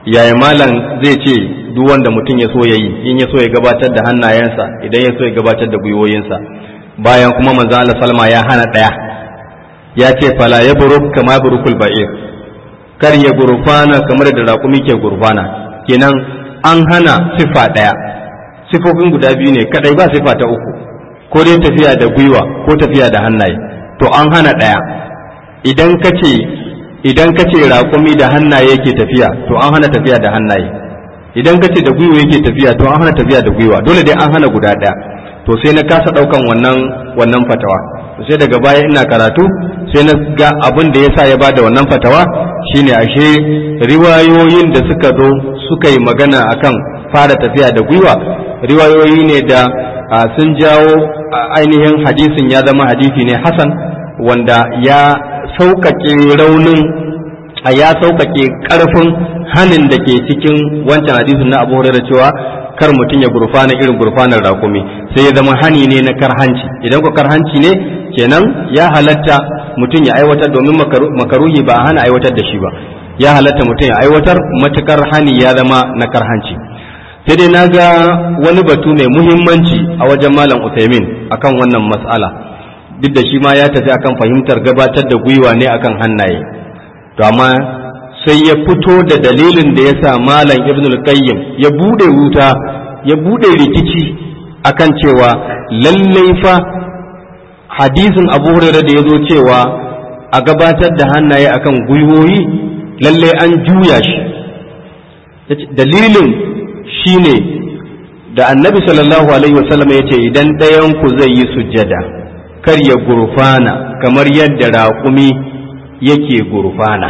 yaya malam zai ce duk wanda mutum ya so ya yi in ya so ya gabatar da hannayensa idan ya so ya gabatar da gwiwoyinsa bayan kuma manzon Allah salma ya hana ɗaya ya ce fala ya buruk kama burukul ba'ir kar ya gurfana kamar da raƙumi ke gurfana kenan an hana sifa ɗaya sifofin guda biyu ne kadai ba sifa ta uku ko dai tafiya da gwiwa ko tafiya da hannaye to an hana ɗaya idan ka ce idan ka ce raƙumi da hannaye yake tafiya to an hana tafiya da hannaye idan ka ce da gwiwa yake tafiya to an hana tafiya da gwiwa dole dai an hana guda ɗaya to sai na kasa ɗaukan wannan wannan fatawa to sai daga baya ina karatu sai na ga abin da yasa ya bada wannan fatawa shine ashe riwayoyin da suka zo suka yi magana akan fara tafiya da gwiwa riwayoyi ne da sun jawo ainihin hadisin ya zama hadisi ne hasan wanda ya sauƙaƙe raunin a ya sauƙaƙe ƙarfin hanin da ke cikin wancan hadisin na abu da cewa kar mutum ya gurfana irin gurfanar rakumi sai ya zama hani ne na karhanci idan ko karhanci ne kenan ya halatta mutum ya aiwatar domin makaruhi ba a hana aiwatar da shi ba ya halatta mutum ya aiwatar matukar hani ya zama na karhanci sai dai na ga wani batu mai muhimmanci a wajen malam Uthaymin akan wannan mas'ala duk da shi ma ya tafi akan fahimtar gabatar da gwiwa ne akan hannaye to amma sai ya fito da dalilin da ya sa malam ibn al-qayyim ya bude wuta ya bude rikici akan cewa lallai fa hadisin abu hurairah da ya zo cewa a gabatar da hannaye akan gwiwoyi lallai an juya shi dalilin shine da annabi sallallahu alaihi wasallam ya ce idan ɗayanku zai yi sujjada kar ya gurfana kamar yadda raƙumi yake gurfana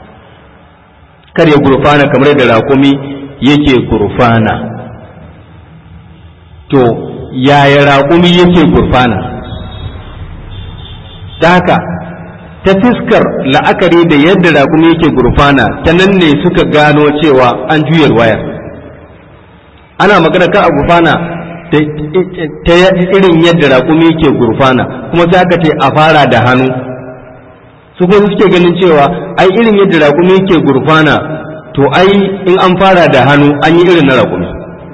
kar ya gurfana kamar yadda raƙumi yake gurfana to yaya raƙumi yake gurfana da haka ta fiskar la'akari da yadda raƙumi yake gurfana ta nan ne suka gano cewa an juyar wayar ana magana kan a gurfana ta irin yadda raƙumi yake gurfana kuma sai aka ce a fara da hannu su kuma suke ganin cewa ai irin yadda raƙumi yake gurfana to ai in an fara da hannu an yi irin na raƙumi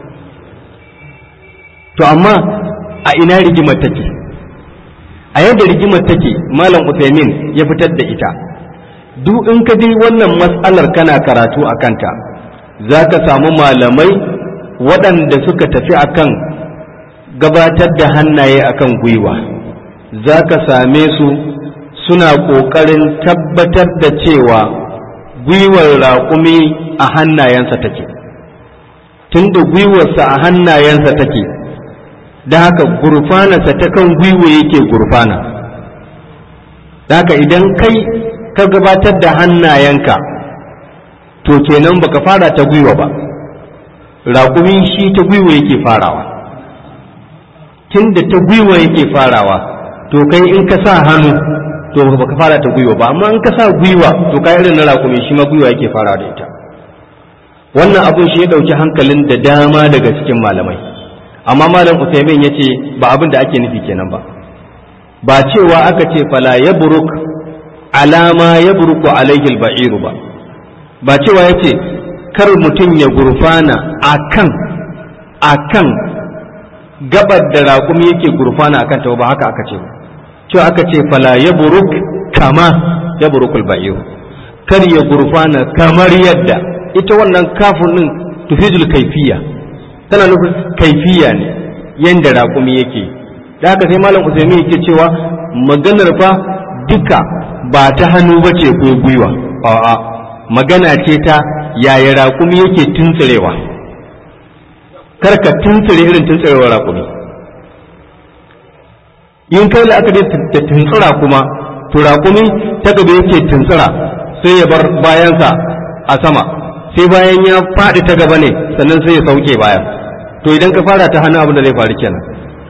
to amma a ina rigimar take a yadda rigimar take malam Uthaymin ya fitar da ita duk in ka dai wannan matsalar kana karatu a kanta za ka samu malamai waɗanda suka tafi akan gabatar da hannaye akan gwiwa za ka same su suna ƙoƙarin tabbatar da cewa gwiwar raƙumi a hannayensa take tunda gwiwarsa a hannayensa take da haka gurfanarsa ta kan gwiwa yake gurfana da haka idan kai ka gabatar da hannayenka to kenan baka fara ta gwiwa ba raƙumi shi ta gwiwa yake farawa tunda ta gwiwa yake farawa to kai in ka sa hannu to baka fara ta gwiwa ba amma in ka sa gwiwa to kai irin na raƙumi shi ma gwiwa yake fara da ita wannan abun shi ya ɗauki hankalin da dama daga cikin malamai amma malam Usaimin ya ce ba abin da ake nufi kenan ba ba cewa aka ce fala ya buruk alama ya buruku alaihi ba'iru ba ba cewa ya ce kar mutum ya gurfana akan akan gabar da raƙumi yake gurfana akan ta ba haka aka ce cewa aka ce fala ya buruk kama ya burukul ba'iru kar ya gurfana kamar yadda ita wannan kafin din tufidul kaifiya tana nufin kaifiya ne yanda raƙumi yake da haka sai malam usaimi yake cewa maganar fa duka ba ta hannu ba ce ko gwiwa a'a magana ce ta yaya raƙumi yake tuntsirewa kar ka tuntsire irin tuntsirewar raƙumi in kai la'akari da tuntsira kuma to raƙumi ta gaba yake tuntsira sai ya bar bayansa a sama sai bayan ya faɗi ta gaba ne sannan sai ya sauke bayan to idan ka fara ta hannu abin da zai faru kenan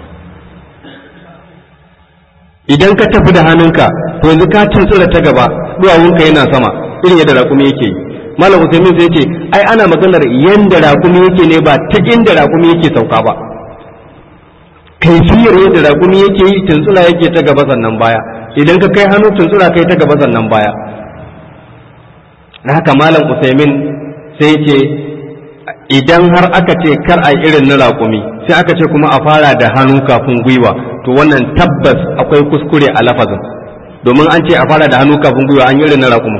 idan ka tafi da hannunka to yanzu ka tuntsura ta gaba duwawunka yana sama irin yadda raƙumi yake yi malam usaimin sai ce ai ana maganar yanda raƙumi yake ne ba ta inda raƙumi yake sauka ba kaifiyar yadda raƙumi yake yi tuntsura yake ta gaba sannan baya idan ka kai hannu tuntsura kai ta gaba sannan baya na haka malam usaimin sai ce idan har aka ce kar a irin na raƙumi sai aka ce kuma a fara da hannu kafin gwiwa to wannan tabbas akwai kuskure a lafazin domin an ce a fara da hannu kafin gwiwa an yi irin na raƙumi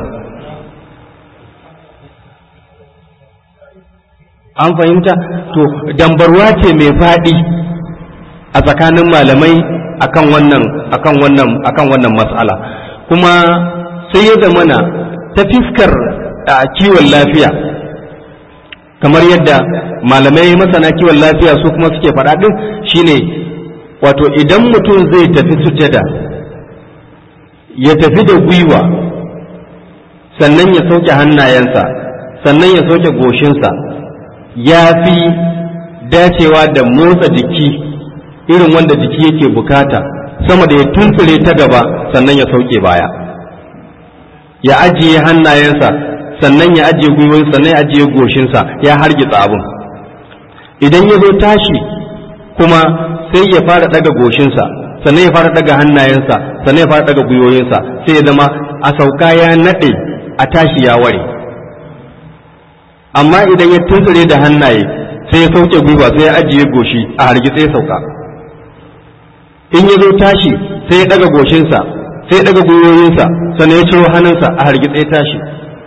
an fahimta to dambarwa ce mai faɗi a tsakanin malamai akan wannan akan wannan akan wannan mas'ala kuma sai ya zamana ta fiskar kiwon lafiya kamar yadda malamai masana kiwon lafiya su kuma suke faɗa ɗin shine wato idan mutum zai tafi sujada ya tafi da gwiwa sannan ya sauke hannayensa sannan ya sauke goshinsa ya fi dacewa da motsa jiki irin wanda jiki yake bukata sama da ya tuntsire ta gaba sannan ya sauke baya ya ajiye hannayensa sannan ya ajiye gwiwoyin sannan ya ajiye goshinsa ya hargitsa abin idan ya zo tashi kuma sai ya fara daga goshinsa sannan ya fara daga hannayensa sannan ya fara daga gwiwoyinsa sai ya zama a sauka ya naɗe a tashi ya ware amma idan ya tuntsire da hannaye sai ya sauke gwiwa sai ya ajiye goshi a hargitse ya sauka in ya zo tashi sai ya daga goshinsa sai ya daga gwiwoyinsa sannan ya ciro hannunsa a hargitse tashi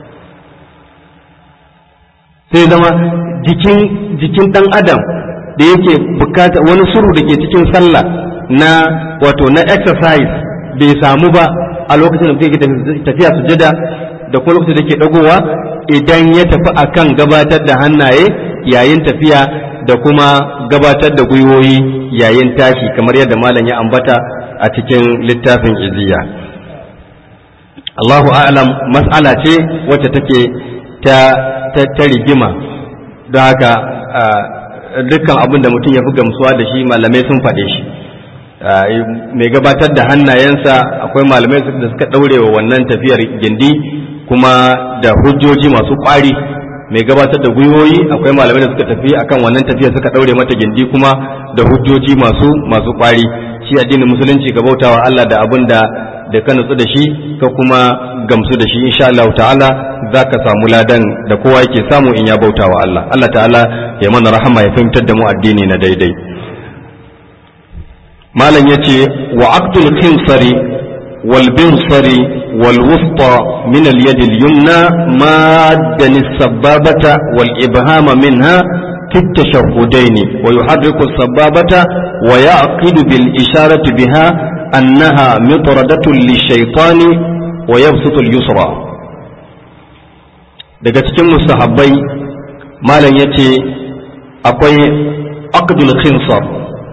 sai zama jikin jikin dan adam da yake bukata wani suru da ke cikin sallah na wato na exercise bai samu ba a lokacin da mutum yake tafiya sujada da kuma lokacin da ke dagowa idan ya tafi akan gabatar da hannaye yayin tafiya da kuma gabatar da gwiwoyi yayin tashi kamar yadda malam ya ambata a cikin littafin iziya Allahu a'lam mas'ala ce wacce take ta ta rigima don haka dukkan abin da mutum ya fi gamsuwa da shi malamai sun faɗe shi mai gabatar da hannayensa akwai malamai da suka ɗaure wa wannan tafiyar gindi kuma da hujjoji masu ƙwari mai gabatar da gwiwoyi akwai malamai da suka tafi akan wannan tafiyar suka ɗaure mata gindi kuma da hujjoji masu masu ƙwari shi addinin musulunci ga bautawa Allah da abin da da ka nutsu da shi ka kuma gamsu da shi insha Allah ta'ala za ka samu ladan da kowa yake samu in ya bauta wa Allah Allah ta'ala ya mana rahama ya fahimtar da mu addini na daidai malam yace wa aqdul khinsari wal binsari wal wusta min al yad al yumna maddan as-sababata wal ibhama minha في التشهدين ويحرك السبابة ويعقد بالإشارة بها أنها مطردة للشيطان ويبسط اليسرى daga cikin mustahabbai malam ya ce akwai aqdul khinsar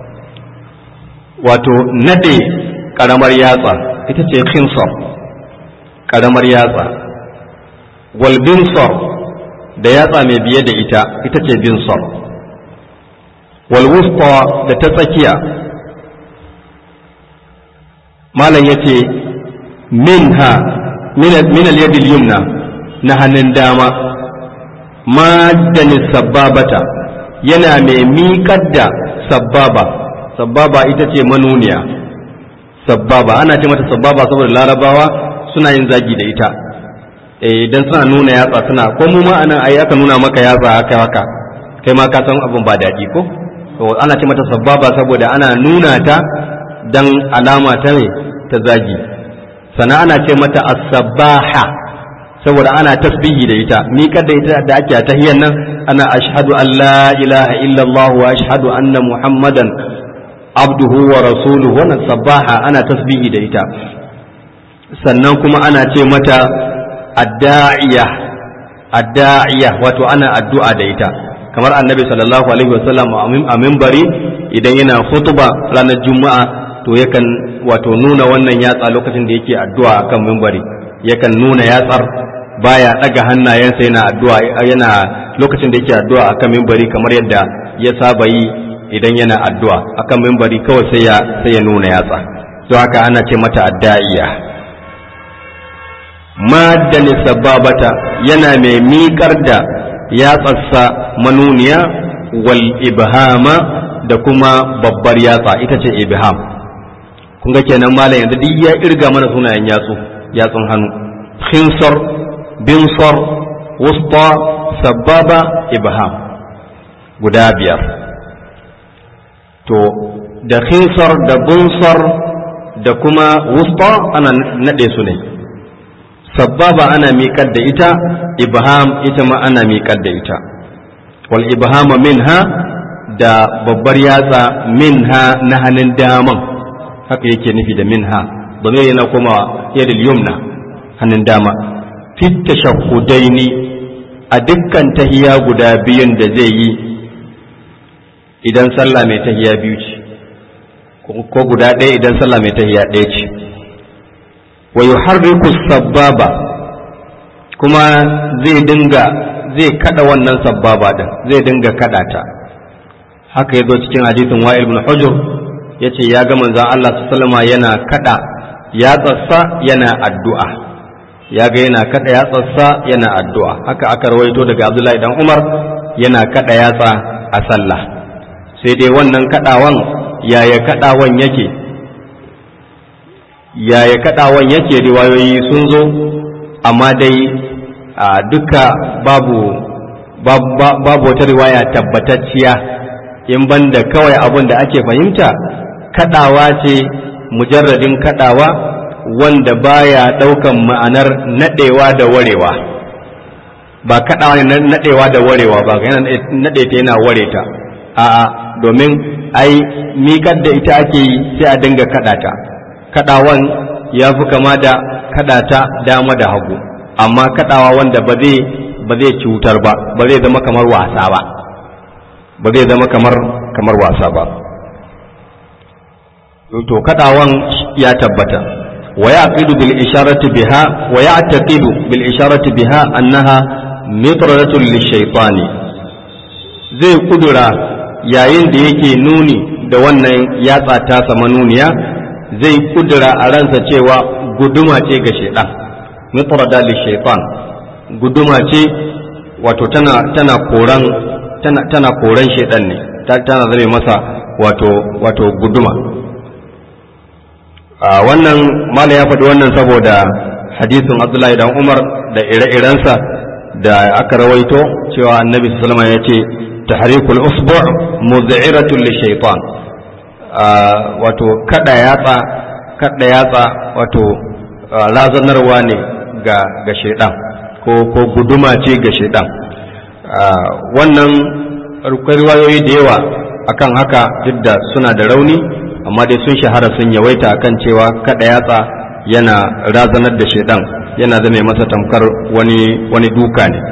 wato nade karamar yatsa ita ce khinsar karamar yatsa wal binsar da yatsa mai biye da ita ita ce binsar wal wusta da ta tsakiya malam ya ce minha min al-yadil yumna na hannun dama maddanin sababata yana mai miƙar da sababa sababa ita ce manuniya sababa ana ce mata sababa saboda larabawa suna yin zagi da ita idan suna nuna yatsa suna ko mu ma anan ai aka nuna maka yatsa haka haka kai ma ka san abin ba daɗi ko to ana ce mata sababa saboda ana nuna ta dan alama ta ne ta zagi sana ana ce mata as-sabaha saboda ana tasbihi da ita ni kada ita da ake tahiyyan nan ana ashhadu an la ilaha illallah wa ashhadu anna muhammadan abduhu wa rasuluhu wannan sabaha ana tasbihi da ita sannan kuma ana ce mata adda'iya adda'iya wato ana addu'a da ita kamar annabi sallallahu alaihi wasallam a minbari idan yana khutba ranar juma'a to yakan wato nuna wannan yatsa lokacin da yake addu'a akan minbari yakan nuna yatsar baya daga hannayensa yana addu'a yana lokacin da yake addu'a akan minbari kamar yadda ya saba yi idan yana addu'a akan minbari kawai sai ya sai ya nuna yatsa don haka ana ce mata adda'iya maddani sababata yana mai miƙar da yatsarsa manuniya wal ibhama da kuma babbar yatsa ita ce ibham kun ga kenan malam yanzu duk ya irga mana sunayen yatsu yatsun hannu khinsar binsar wusta sababa ibham guda biyar to da khinsar da bunsar da kuma wusta ana naɗe su ne sababa ana miƙar da ita ibham ita ma ana miƙar da ita wal ibhama minha da babbar yatsa minha na hannun daman haka yake nufi da minha domin yana kuma yadda yumna hannun dama fit tashahhudaini a dukkan tahiya guda biyun da zai yi idan sallah mai tahiya biyu ce ko guda ɗaya idan sallah mai tahiya ɗaya ce wa yuharriku sababa kuma zai dinga zai kada wannan sababa din zai dinga kada ta haka yazo cikin hadisin wa'il ibn hujr yace ya ga manzon Allah sallallahu yana kada ya tsassa yana addu'a ya ga yana kada ya tsassa yana addu'a haka aka rawaito daga Abdullahi dan Umar yana kada yatsa a sallah sai dai wannan kadawan yaya kadawan yake yaya kadawan yake riwayoyi sun zo amma dai duka babu babu wata riwaya tabbatacciya in banda kawai abin da ake fahimta kadawa ce mujarradin kadawa wanda baya daukan ma'anar nadewa da warewa ba kadawa ne nadewa da warewa ba yana nade ta yana ware ta a'a domin ai miƙar da ita ake yi sai a dinga kadata kadawan ya fi kama da kadata dama da hagu amma kadawa wanda ba zai ba zai cutar ba ba zai zama kamar wasa ba ba zai zama kamar kamar wasa ba to kadawan ya tabbata wa yaqidu bil isharati biha wa ya'taqidu bil isharati biha annaha mitradatun lishaytani zai kudura yayin da yake nuni da wannan yatsa ta sama nuniya zai kudura a ransa cewa guduma ce ga shaidan mitrada lishaytan guduma ce wato tana tana koran tana tana koran shaidan ne tana zame masa wato wato guduma a wannan mala ya faɗi wannan saboda hadisin abdullahi dan umar da ire-irensa da aka rawaito cewa annabi sallama ya ce tahrikul usbu' muz'iratun lishaytan wato kada yatsa kada yatsa wato razanarwa ne ga ga shaidan ko ko guduma ce ga shaidan wannan riwayoyi da yawa akan haka duk da suna da rauni amma dai sun shahara sun yawaita akan cewa kada yatsa yana razanar da shaidan yana zame masa tamkar wani wani duka ne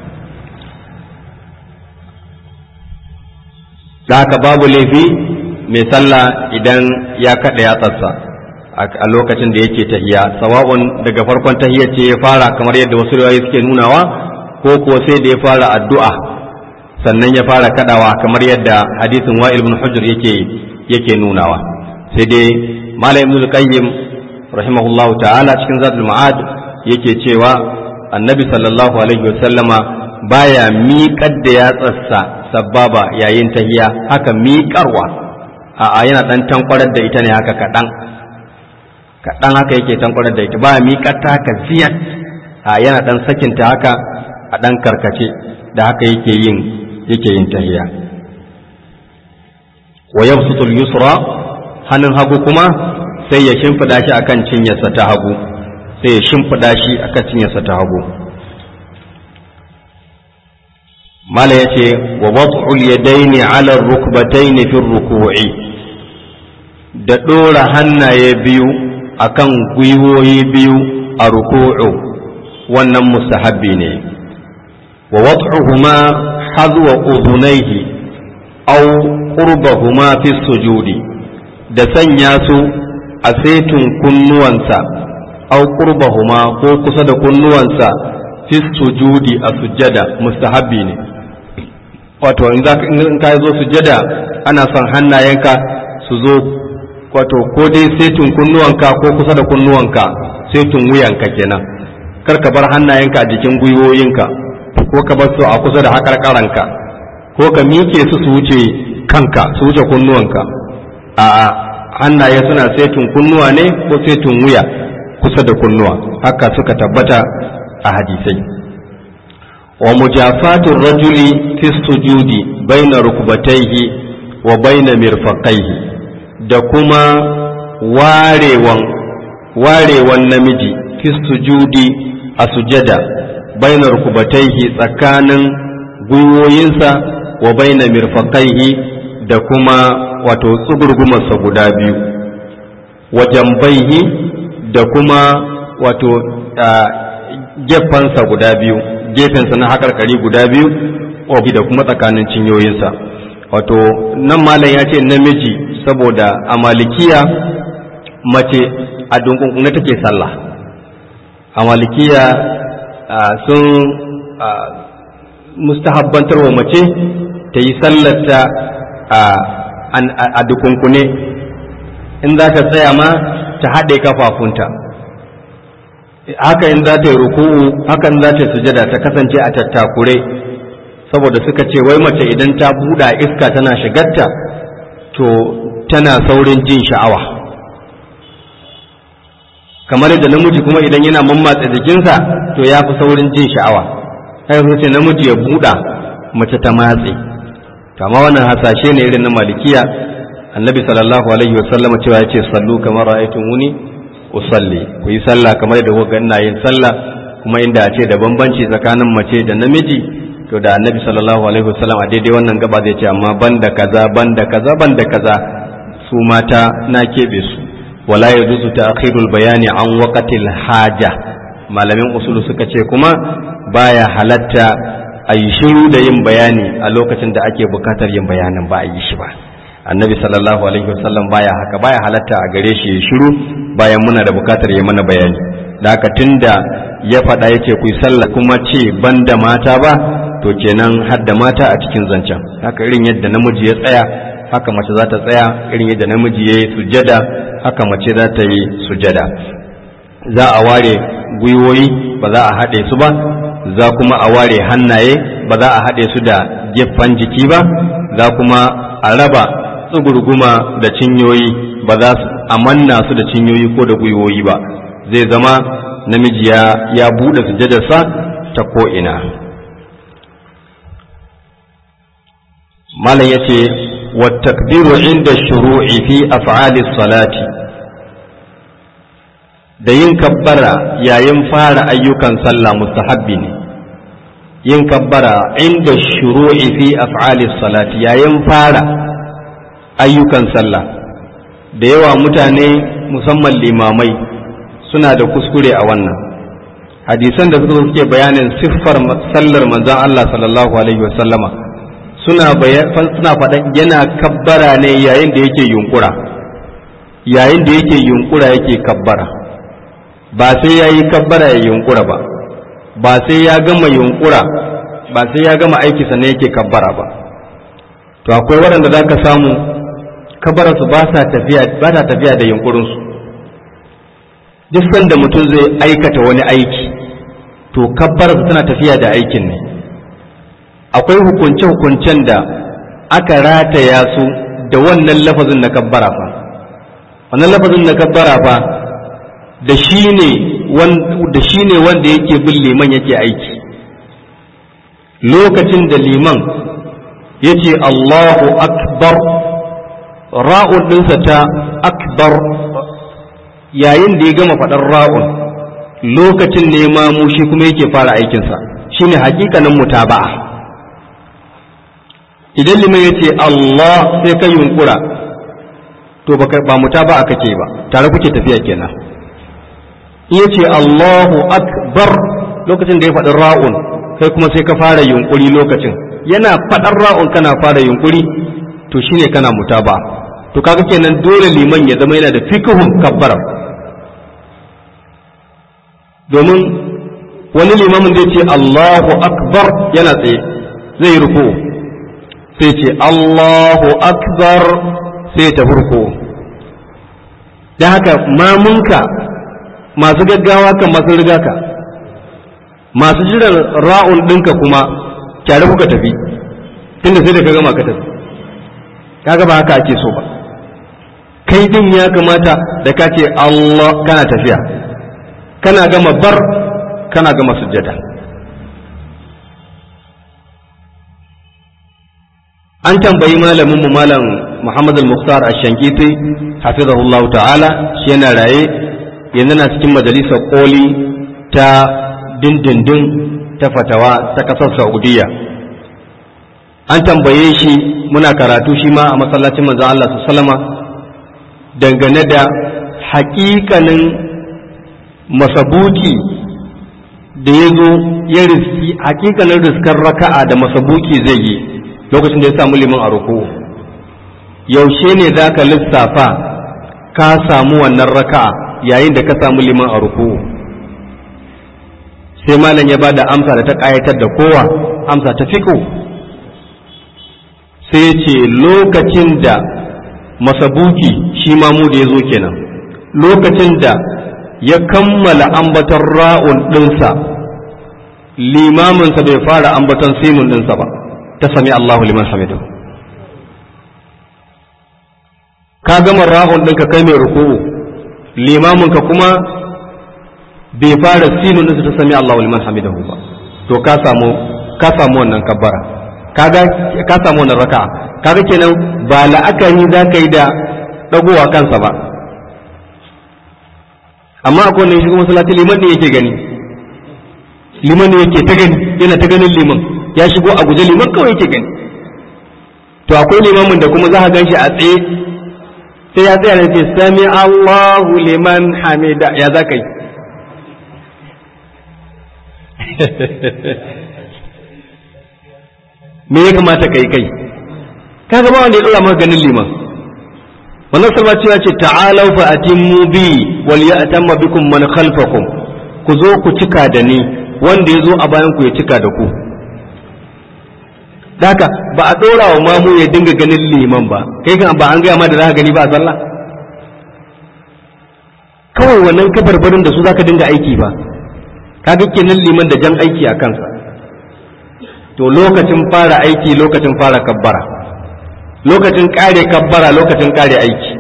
da haka babu laifi mai sallah idan ya kada yatsarsa a lokacin da yake tahiya sawa'un daga farkon tahiyar ce ya fara kamar yadda wasu riwayoyi suke nunawa ko kuwa sai da ya fara addu'a sannan ya fara kadawa kamar yadda hadisin wa'il ibn hujr yake yake nunawa sai dai malam ibn qayyim rahimahullahu ta'ala cikin zadul ma'ad yake cewa annabi sallallahu alaihi wasallama baya miƙar da yatsarsa sababa yayin tahiya haka miƙarwa a'a yana dan tankwarar da ita ne haka kaɗan kaɗan haka yake tankwarar da ita baya miƙar ta haka ziyat a yana dan sakinta haka a dan karkace da haka yake yin yake yin tahiya wa yabsutu al-yusra hannun hagu kuma sai ya shimfida shi akan cinyarsa ta hagu sai ya shimfida shi akan cinyarsa ta hagu mala yace wa wad'u al-yadayn 'ala ar-rukbatayn fi ar-ruku'i da dora hannaye biyu akan gwiwoyi biyu a ruku'u wannan mustahabbi ne wa wad'uhuma hadwa udhunayhi aw qurbahuma fi sujudi da sanya su a saitin kunnuwansa aw qurbahuma ko kusa da kunnuwansa fi sujudi a sujjada mustahabbi ne wato in za in ka zo sujjada ana son hannayenka su zo wato ko dai saitin kunnuwanka ko kusa da kunnuwanka saitin wuyanka kenan kar ka bar hannayenka a jikin gwiwoyinka ko ka bar su a kusa da haƙarƙaranka ko ka miƙe su su wuce kanka su wuce kunnuwanka a hannaye suna saitin kunnuwa ne ko saitin wuya kusa da kunnuwa haka suka tabbata a hadisai wa mujafatu rajuli fi sujudi baina rukbatayhi wa baina mirfaqaihi da kuma warewan warewan namiji fi sujudi a sujada baina rukbatayhi tsakanin gwiwoyinsa wa baina mirfaqaihi da kuma wato tsugurgumarsa guda biyu wa jambaihi da kuma wato gefensa guda biyu gefensa na haƙarƙari guda biyu obi da kuma tsakanin cinyoyinsa wato nan malam ya ce namiji saboda a malikiya mace a dunkunkuna take sallah a malikiya sun mustahabbantar wa mace ta yi sallarta a dukunkune in za ta tsaya ma ta haɗe kafafunta haka in za ta yi ruku'u hakan za ta sujada ta kasance a tattakure saboda suka ce wai mace idan ta buɗa iska tana shigarta to tana saurin jin sha'awa kamar yadda namiji kuma idan yana mammatsa jikinsa to ya fi saurin jin sha'awa kai ce namiji ya buɗa mace ta matse to amma wannan hasashe ne irin na malikiya annabi sallallahu alaihi wasallama cewa ya ce sallu kamar ra'aytumuni usalli ku yi sallah kamar da kuka ina yin sallah kuma inda a ce da bambanci tsakanin mace da namiji to da annabi sallallahu alaihi wasallam a daidai wannan gaba zai ce amma banda kaza banda kaza banda kaza su mata na kebe su wala yajuzu ta'khirul bayani an waqtil haja malamin usulu suka ce kuma baya halatta a yi shiru da yin bayani a lokacin da ake bukatar yin bayanin ba a yi shi ba annabi sallallahu alaihi wasallam baya haka baya halatta a gare shi ya shiru bayan muna da bukatar ya mana bayani da haka tunda ya faɗa ya ce ku yi sallah kuma ce ban da mata ba to kenan har da mata a cikin zancen haka irin yadda namiji ya tsaya haka mace za ta tsaya irin yadda namiji ya yi sujada haka mace za ta yi sujada za a ware gwiwoyi ba za a haɗe su ba za kuma a ware hannaye ba za a haɗe su da gefen jiki ba za kuma a raba tsugurguma da cinyoyi ba za a manna su da cinyoyi ko da gwiwoyi ba zai zama namiji ya, ya buɗe sujadarsa ta ko'ina malam ya ce takbiru inda shuru'i fi af'ali salati da yin kabbara yayin fara ayyukan sallah mustahabbi ne yin kabbara inda shuru'i fi af'ali salati yayin fara ayyukan sallah da yawa mutane musamman limamai suna da kuskure a wannan hadisan da suka suke bayanin siffar sallar manzon Allah sallallahu alaihi wasallama suna suna faɗan yana kabbara ne yayin da yake yunkura yayin da yake yunkura yake kabbara ba sai ya yi kabbara ya yunkura ba ba sai ya gama yunkura ba sai ya gama aiki sannan yake kabbara ba to akwai waɗanda za ka samu kabararsu ba sa tafiya ba ta tafiya da yunkurinsu duk sanda mutum zai aikata wani aiki to kabbararsu tana tafiya da aikin ne akwai hukunce-hukuncen da aka rataya su da wannan lafazin na kabbara fa wannan lafazin na kabbara fa da shi ne wanda yake bin liman yake aiki lokacin da liman ya ce Allahu akbar ra'un ɗinsa ta akbar yayin da ya gama faɗar ra'un lokacin ne mamu shi kuma yake fara aikinsa shine hakikanin mutaba'a idan liman ya ce Allah sai ka yunkura to ba mutaba'a kake ba tare kuke tafiya kenan iya ce Allahu akbar lokacin da ya faɗi ra'un kai kuma sai ka fara yunkuri lokacin yana faɗar ra'un kana fara yunkuri to shine kana mutaba to kaga kenan dole liman ya zama yana da fikihun kabbara domin wani limamin zai ce Allahu akbar yana tsaye zai ruku sai ce Allahu akbar sai ta ruku da haka mamunka masu gaggawa kan masu riga ka masu jiran ra'un ɗinka kuma kyare kuka tafi tunda sai da ka gama ka tafi kaga ba haka ake so ba kai din ya kamata da ka ce Allah kana tafiya kana gama bar kana gama sujjada an tambayi malamin mu malam Muhammad al-Mukhtar ash-Shankiti hafizahullahu ta'ala shi yana raye yanzu na cikin majalisar koli ta dindindin ta fatawa ta kasar Saudiya an tambaye shi muna karatu shi ma a masallacin manzon Allah sallama dangane da haƙiƙanin masabuki da ya zo ya riski haƙiƙanin riskar raka'a da masabuki zai yi lokacin da ya samu liman a ruku yaushe ne za ka lissafa ka samu wannan raka'a yayin da ka samu liman a ruku sai malam ya ba da amsa da ta ƙayatar da kowa amsa ta fiƙo sai ya ce lokacin da masabuki shi mamu da ya zo kenan lokacin da ya kammala ambaton ra'un ɗinsa limaminsa bai fara ambaton sinun ɗinsa ba ta sami Allahu liman hamidu ka gama ra'un ɗinka kai mai ruku'u limaminka kuma bai fara sinun ɗinsa ta sami Allahu liman hamidu ba to ka samu ka samu wannan kabbara kaga ka samu wannan raka'a kaga kenan ba la'akari za ka yi da dagowa kansa ba amma akwai wanda ya shiga masallaci liman ne yake gani liman ne yake ta gani yana ta ganin liman ya shigo a guje liman kawai yake gani to akwai limamin da kuma za ka gan shi a tsaye sai ya tsaya da ce sami Allahu liman hamida ya za ka yi me ya kamata kai kai kaga ba wanda ya dora maka ganin liman wannan salma cewa ce ta'alau fa atimmu bi wal ya'tamma bikum man khalfakum ku zo ku cika da ni wanda ya zo a bayan ku ya cika da ku haka ba a dora wa mamu ya dinga ganin liman ba kai kan ba an gaya ma da za ka gani ba a sallah kawai wannan kabarbarin da su za ka dinga aiki ba kaga kenan liman da jan aiki a kansa to lokacin fara aiki lokacin fara kabbara lokacin kare kabbara lokacin kare aiki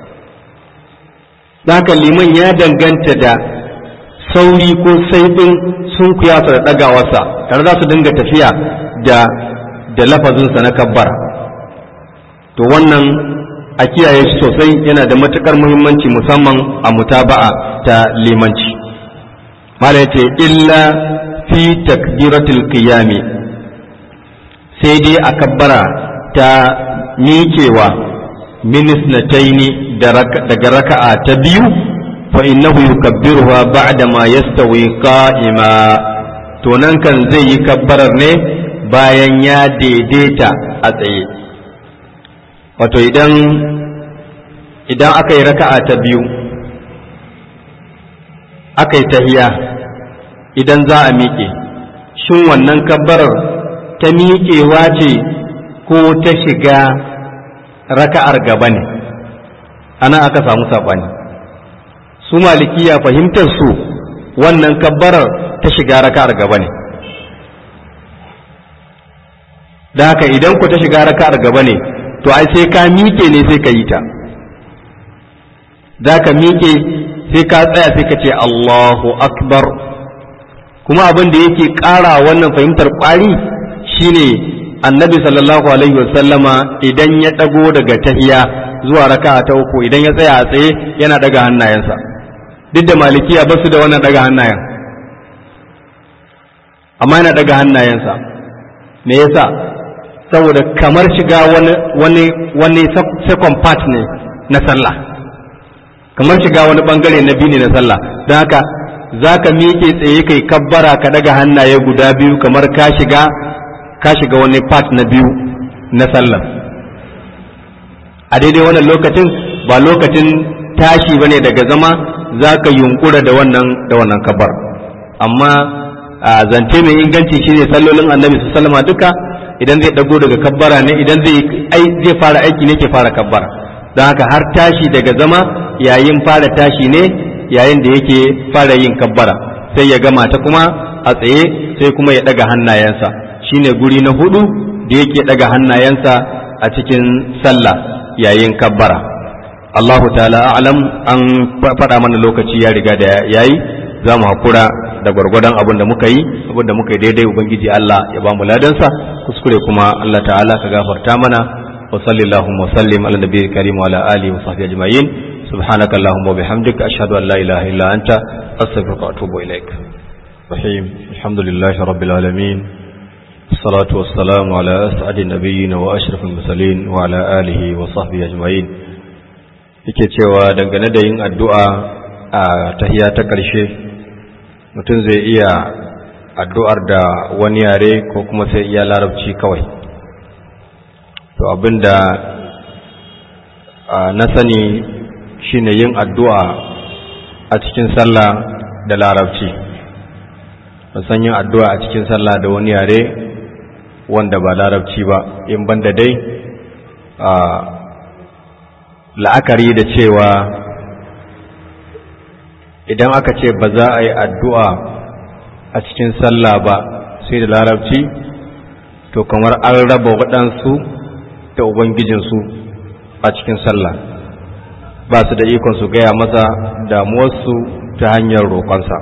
haka liman ya danganta da sauri ko saifin sun kuyasa da ɗagawarsa tare za su dinga tafiya da da lafazinsa na kabbara to wannan a kiyaye shi sosai yana da matukar muhimmanci musamman a mutaba'a ta limanci mala ce illa fi takbiratul qiyami sai dai a kabbara ta miƙewa minisnataini daga raka'a ta biyu fa innahu yukabbiruha ba'da ma yastawi qa'ima to nan kan zai yi kabbarar ne bayan ya daidaita a tsaye wato idan idan aka yi raka'a ta biyu aka yi tahiya idan za a miƙe shin wannan kabbarar ta miƙewa ce ko ta shiga raka'ar gaba ne ana aka samu saɓani su malikiya fahimtar su wannan kabbarar ta shiga raka'ar gaba ne da haka idan ku ta shiga raka'ar gaba ne to ai sai ka miƙe ne sai ka yi ta za ka miƙe sai ka tsaya sai ka ce Allahu akbar kuma abin da yake ƙara wannan fahimtar ƙwari shine annabi sallallahu alaihi wasallama idan ya ɗago daga tahiya zuwa raka'a ta uku idan ya tsaya a tsaye yana ɗaga hannayensa duk da malikiya ba su da wannan ɗaga hannayen amma yana ɗaga hannayensa me yasa saboda kamar shiga wani wani wani second part ne na sallah kamar shiga wani bangare na biyu ne na sallah don haka za ka miƙe tsaye kai kabbara ka daga hannaye guda biyu kamar ka shiga ka shiga wani part na biyu na sallah a daidai wannan lokacin ba lokacin tashi bane daga zama za ka yunkura da wannan da wannan kabbar amma a zance mai inganci shine sallolin annabi sallama duka idan zai dago daga kabbara ne idan zai zai fara aiki ne ke fara kabbara don haka har tashi daga zama yayin fara tashi ne yayin da yake fara yin kabbara sai ya gama ta kuma a tsaye sai kuma ya daga hannayensa shine guri na hudu da yake daga hannayensa a cikin sallah yayin kabbara Allahu ta'ala a'lam an faɗa mana lokaci ya riga da yayi za mu hakura da gwargwadon abin da muka yi abin da muka yi daidai ubangiji Allah ya ba mu ladansa kuskure kuma Allah ta'ala ka gafarta mana wa sallallahu wa sallim ala nabiyil karim wa ala alihi wa sahbihi ajma'in subhanaka allahumma wa bihamdika ashhadu an la ilaha illa anta astaghfiruka wa atubu ilaik rahim alhamdulillahi rabbil alamin الصلاة والسلام على أسعد النبيين وأشرف المرسلين وعلى آله وصحبه أجمعين yake cewa dangane da yin addu'a a tahiya ta ƙarshe mutum zai iya addu'ar da wani yare ko kuma sai iya larabci kawai to abinda na sani shine yin addu'a a cikin sallah da larabci san yin addu'a a cikin sallah da wani yare wanda ba larabci ba in banda dai la'akari da cewa idan aka ce ba za a yi addu'a a cikin sallah ba sai da larabci to kamar an raba waɗansu da ubangijinsu a cikin sallah ba su da ikon su gaya masa damuwarsu ta hanyar roƙonsa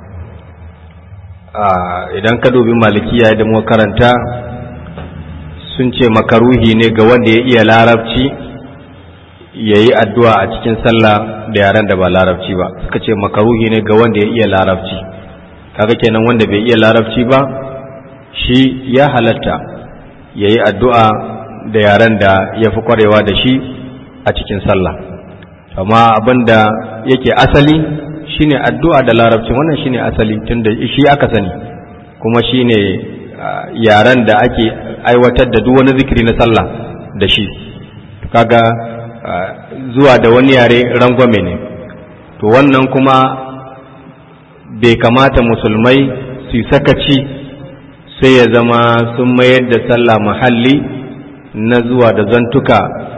idan ka dubi malikiya da muka karanta sun ce makaruhi ne ga wanda ya iya larabci ya yi addu'a a cikin sallah da yaren da ba larabci ba suka ce makaruhi ne ga wanda ya iya larabci kaga kenan wanda bai iya larabci ba shi ya halatta ya yi addu'a da yaren da ya fi kwarewa da shi a cikin sallah amma abin da yake asali shine addu'a da larabci wannan shine asali tunda shi aka sani kuma shine yaren da ake aiwatar da duk wani zikiri na sallah da shi kaga zuwa da wani yare rangwame ne to wannan kuma bai kamata musulmai su yi sakaci sai ya zama sun mayar da sallah mahalli na zuwa da zantuka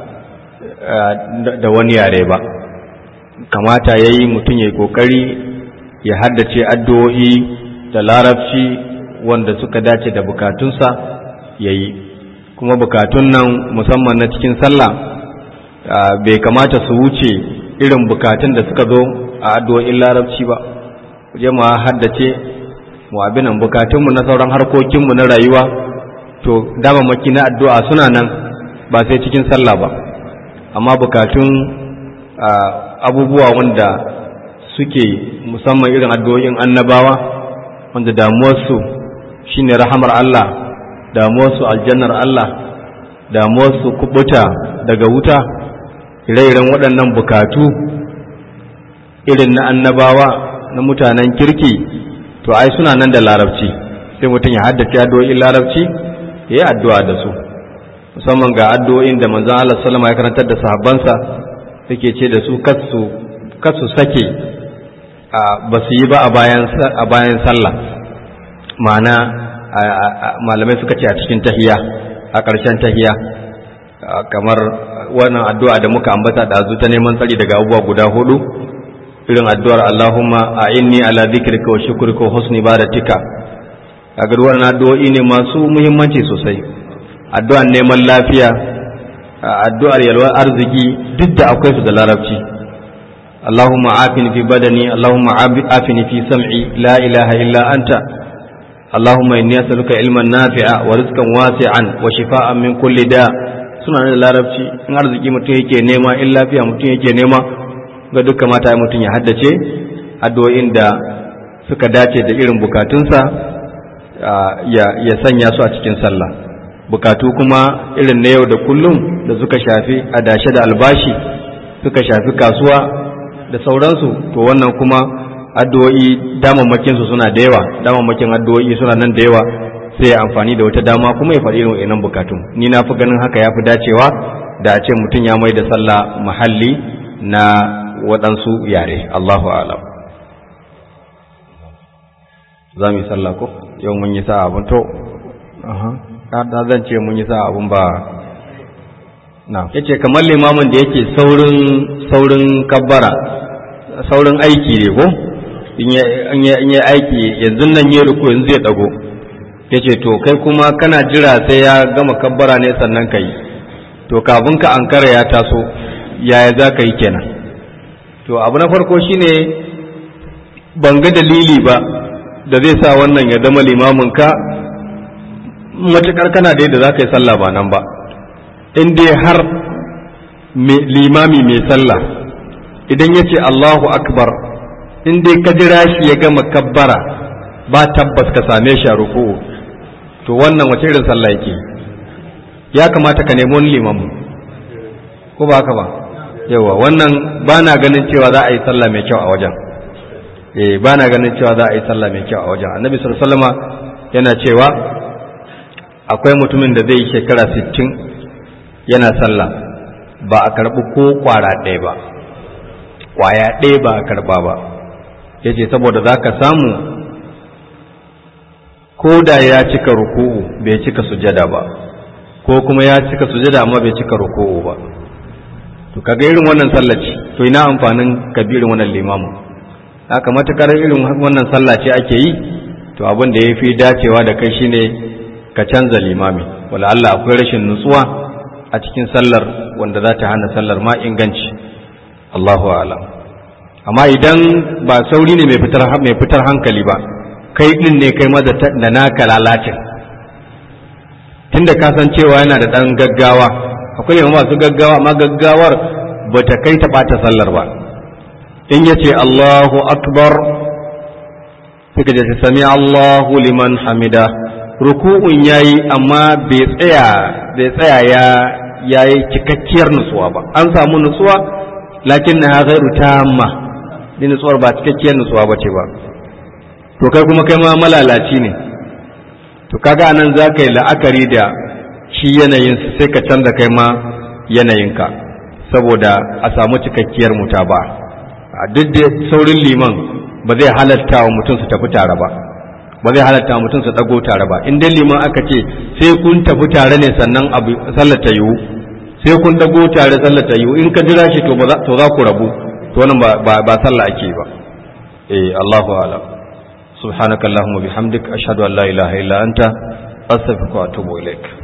da wani yare ba kamata ya yi mutum ya yi ƙoƙari ya haddace addu'o'i da larabci wanda suka dace da bukatunsa ya yi kuma bukatun nan musamman na cikin sallah bai kamata su wuce irin bukatun da suka zo a addu'o'in larabci ba je mu haddace mu abinan bukatunmu na sauran harkokinmu na rayuwa to damamaki na addu'a suna nan ba sai cikin sallah ba amma bukatun abubuwa wanda suke musamman irin addu'o'in annabawa wanda damuwarsu shine rahamar Allah damuwarsu aljannar Allah damuwarsu kubuta daga wuta ire-iren waɗannan bukatu irin na annabawa na mutanen kirki to ai suna nan da larabci sai mutum ya haddace addu'o'in larabci ya yi addu'a da su musamman ga addu'o'in da manzon Allah sallama ya karantar da sahabbansa yake ce da su kasu sake ba su yi ba a bayan sallah ma'ana malamai suka ce a cikin tahiya a ƙarshen tahiya kamar wannan addu'a da muka ambata da ta neman tsari daga abubuwa guda hudu irin addu'ar Allahumma a inni ala zikrika wa shukrika wa husni ibadatika kaga wannan addu'o'i ne masu muhimmanci sosai addu'ar neman lafiya addu'ar yalwar arziki duk da akwai su da larabci Allahumma afini fi badani Allahumma afini fi sam'i la ilaha illa anta Allahumma inni as'aluka ilman nafi'a wa rizqan wasi'an wa shifa'an min kulli da suna da larabci in arziki mutum yake nema in lafiya mutum yake nema ga duk kamata mutum ya haddace addu'o'in da suka dace da irin bukatunsa ya sanya su a cikin sallah bukatu kuma irin na yau da kullum da suka shafi adashe da albashi suka shafi kasuwa da sauransu to wannan kuma addu'o'i damammakin su suna da yawa damammakin addu'o'i suna nan da yawa sai ya amfani da wata dama kuma ya faɗi irin wa'annan bukatun ni na fi ganin haka ya fi dacewa da a ce mutum ya mai da sallah mahalli na waɗansu yare Allahu alam za mu yi sallah ko yau mun yi sa abin to kada zan ce mun yi sa abun ba na yace kamar limamin da yake saurin saurin kabbara saurin aiki ne ko in ya aiki yanzu nan ya ruku yanzu zai dago yace to kai kuma kana jira sai ya gama kabbara ne sannan ka yi to kafin ka ankara ya taso yaya za ka yi kenan to abu na farko shine ban ga dalili ba da zai sa wannan ya zama limamin ka matuƙar kana da yadda za ka yi sallah ba nan ba in dai har limami mai sallah idan ya ce Allahu akbar in dai ka jira shi ya gama kabbara ba tabbas ka same shi a ruku'u to wannan wace irin sallah yake ya kamata ka nemi wani limamu ko ba haka ba yawa wannan ba na ganin cewa za a yi sallah mai kyau a wajen eh ba na ganin cewa za a yi sallah mai kyau a wajen annabi sallallahu alaihi wasallam yana cewa akwai mutumin da zai yi shekara 60 yana sallah ba a karɓi ko ƙwara ɗaya ba ƙwaya ɗaya ba a karɓa ba ya ce saboda za ka samu ko da ya cika ruku'u bai cika sujada ba ko kuma ya cika sujada amma bai cika ruku'u ba to kaga irin wannan sallaci to ina amfanin kabirin wannan limamu haka matukar irin wannan sallah ce ake yi to abin da ya fi dacewa da kai shine ka canza limami wala Allah akwai rashin nutsuwa a cikin sallar wanda za ta hana sallar ma inganci Allahu a'lam amma idan ba sauri ne mai fitar mai fitar hankali ba kai din ne kai maza da naka lalacin tunda ka san cewa yana da dan gaggawa akwai yawan masu gaggawa amma gaggawar ba ta kai ta bata sallar ba in yace Allahu akbar sai ka ce sami Allahu liman hamida ruku'un yayi amma bai tsaya bai tsaya ya yayi cikakkiyar nutsuwa ba an samu nutsuwa lakin na ghairu tamma ni nutsuwar ba cikakkiyar nutsuwa bace ba to kai kuma kai ma malalaci ne to kaga anan za ka yi la'akari da shi yanayin sai ka canza kai ma yanayinka saboda a samu cikakkiyar muta ba duk da saurin liman ba zai halatta wa mutum su tafi tare ba ba zai halatta mutum su dago tare ba in dai liman aka ce sai kun tafi tare ne sannan abu sallar ta yiwu sai kun dago tare sallar ta yiwu in ka jira shi to ba to za ku rabu to wannan ba ba sallah ake ba eh Allahu a'lam subhanakallahumma bihamdik ashhadu an la ilaha illa anta astaghfiruka wa atubu ilaik